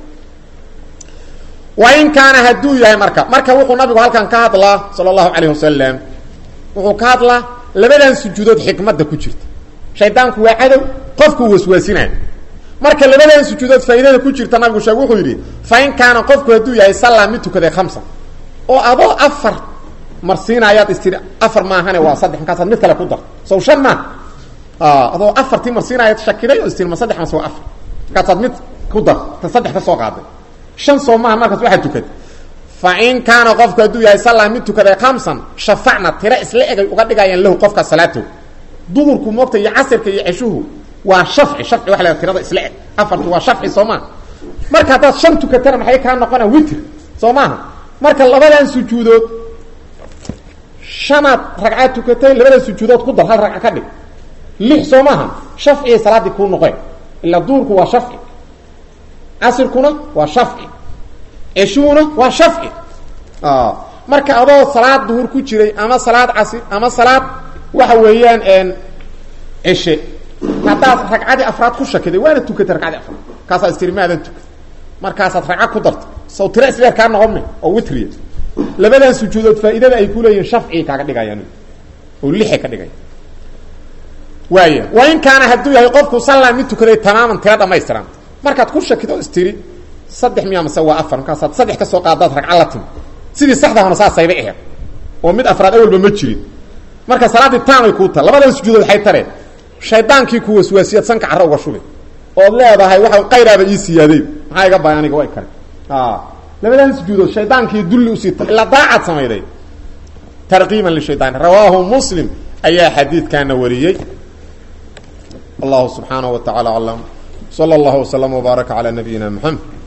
wain kaana hadduu yahay marka marka wuxuu nabigu halkan ka hadlaa sala allahu calayh wasalam wuxuu ka hadlaa labadan sujuudood xikmadda ku jirta shaydaanku waa cadow qofkuu waswaasinaa marka labadan sujuudood faa'iidada ku jirta nabigu sheeg wuxuu yidhi fain kaana qofku hadduu yahay sallaa mid tukaday khamsa oo adoo afar marsiinaayaad istiri afar maahane waa saddex markaasaad mid kale ku dar sow shan maaha adoo afartii marsiinaayaad shakiday oo istiri ma saddex mase waa afar markaasaad mid ku dar ta saddex ka soo qaaday shan soo maaha markaas waxaad tukatay fa in kaana qofku hadduu yahay sallaa mid tukaday khamsan shafacna tiro isla egay uga dhigayaan lahu qofka salaatow duhurku moogta iyo casirka iyo ceshuhu waa shafci shafci waa la tirada isla eg afartu waa shafci soo maaha marka haddaad shan tukatana maxay kaa noqonaa witr soo maaha marka labadan sujuudood shanaad ragcaad tukatay labada sujuudood ku dar hal ragca ka dhig lix soo maaha shafciyay salaaddii kuu noqeen ilaa duhurku waa shafci casirkuna waa shafci ceshuhuna waa shafci marka adoo salaad duhur ku jiray ama salaad casir ama salaad waxa weeyaan ceshe haddaad ragcadii afraad ku shakiday waana tukatay ragcadii afraad kaasaa istiri maadan tukay markaasaad ragca ku dartay saw tiro isleer kaa noqome oo witriya labadan sujuudood faa'iidada ay ku leeyihin shafcii kaaga dhigayaan oo lixay ka dhigaya waaya wa in kaana hadduu yahay qofku sallaa mid tukaday tamaaman tiro dhamaystiran markaad ku shakido istiri saddex miyaa mase waa afar markaasaad saddex ka soo qaadaad ragca la timi sidii saxdahana saasayba aheed oo mid afraad awalba ma jirin marka salaaddii taamay kuu taha labadan sujuudood waxay tareen shaydaankii ku waswaasiyaad sanka carro uga shubi ood leedahay waxa qayraaba ii siyaaday maxaa iga baay aniga way kare labadan sujuudood shaydaankii dulli usiita ilaa daacad samayday tarqiiban lishaytaan rawaahu muslim ayaa xadiidkaana wariyey allahu subxaanaه wa taعala aclam slى اllah وslm وbaaraka عalى nabiyina mxamed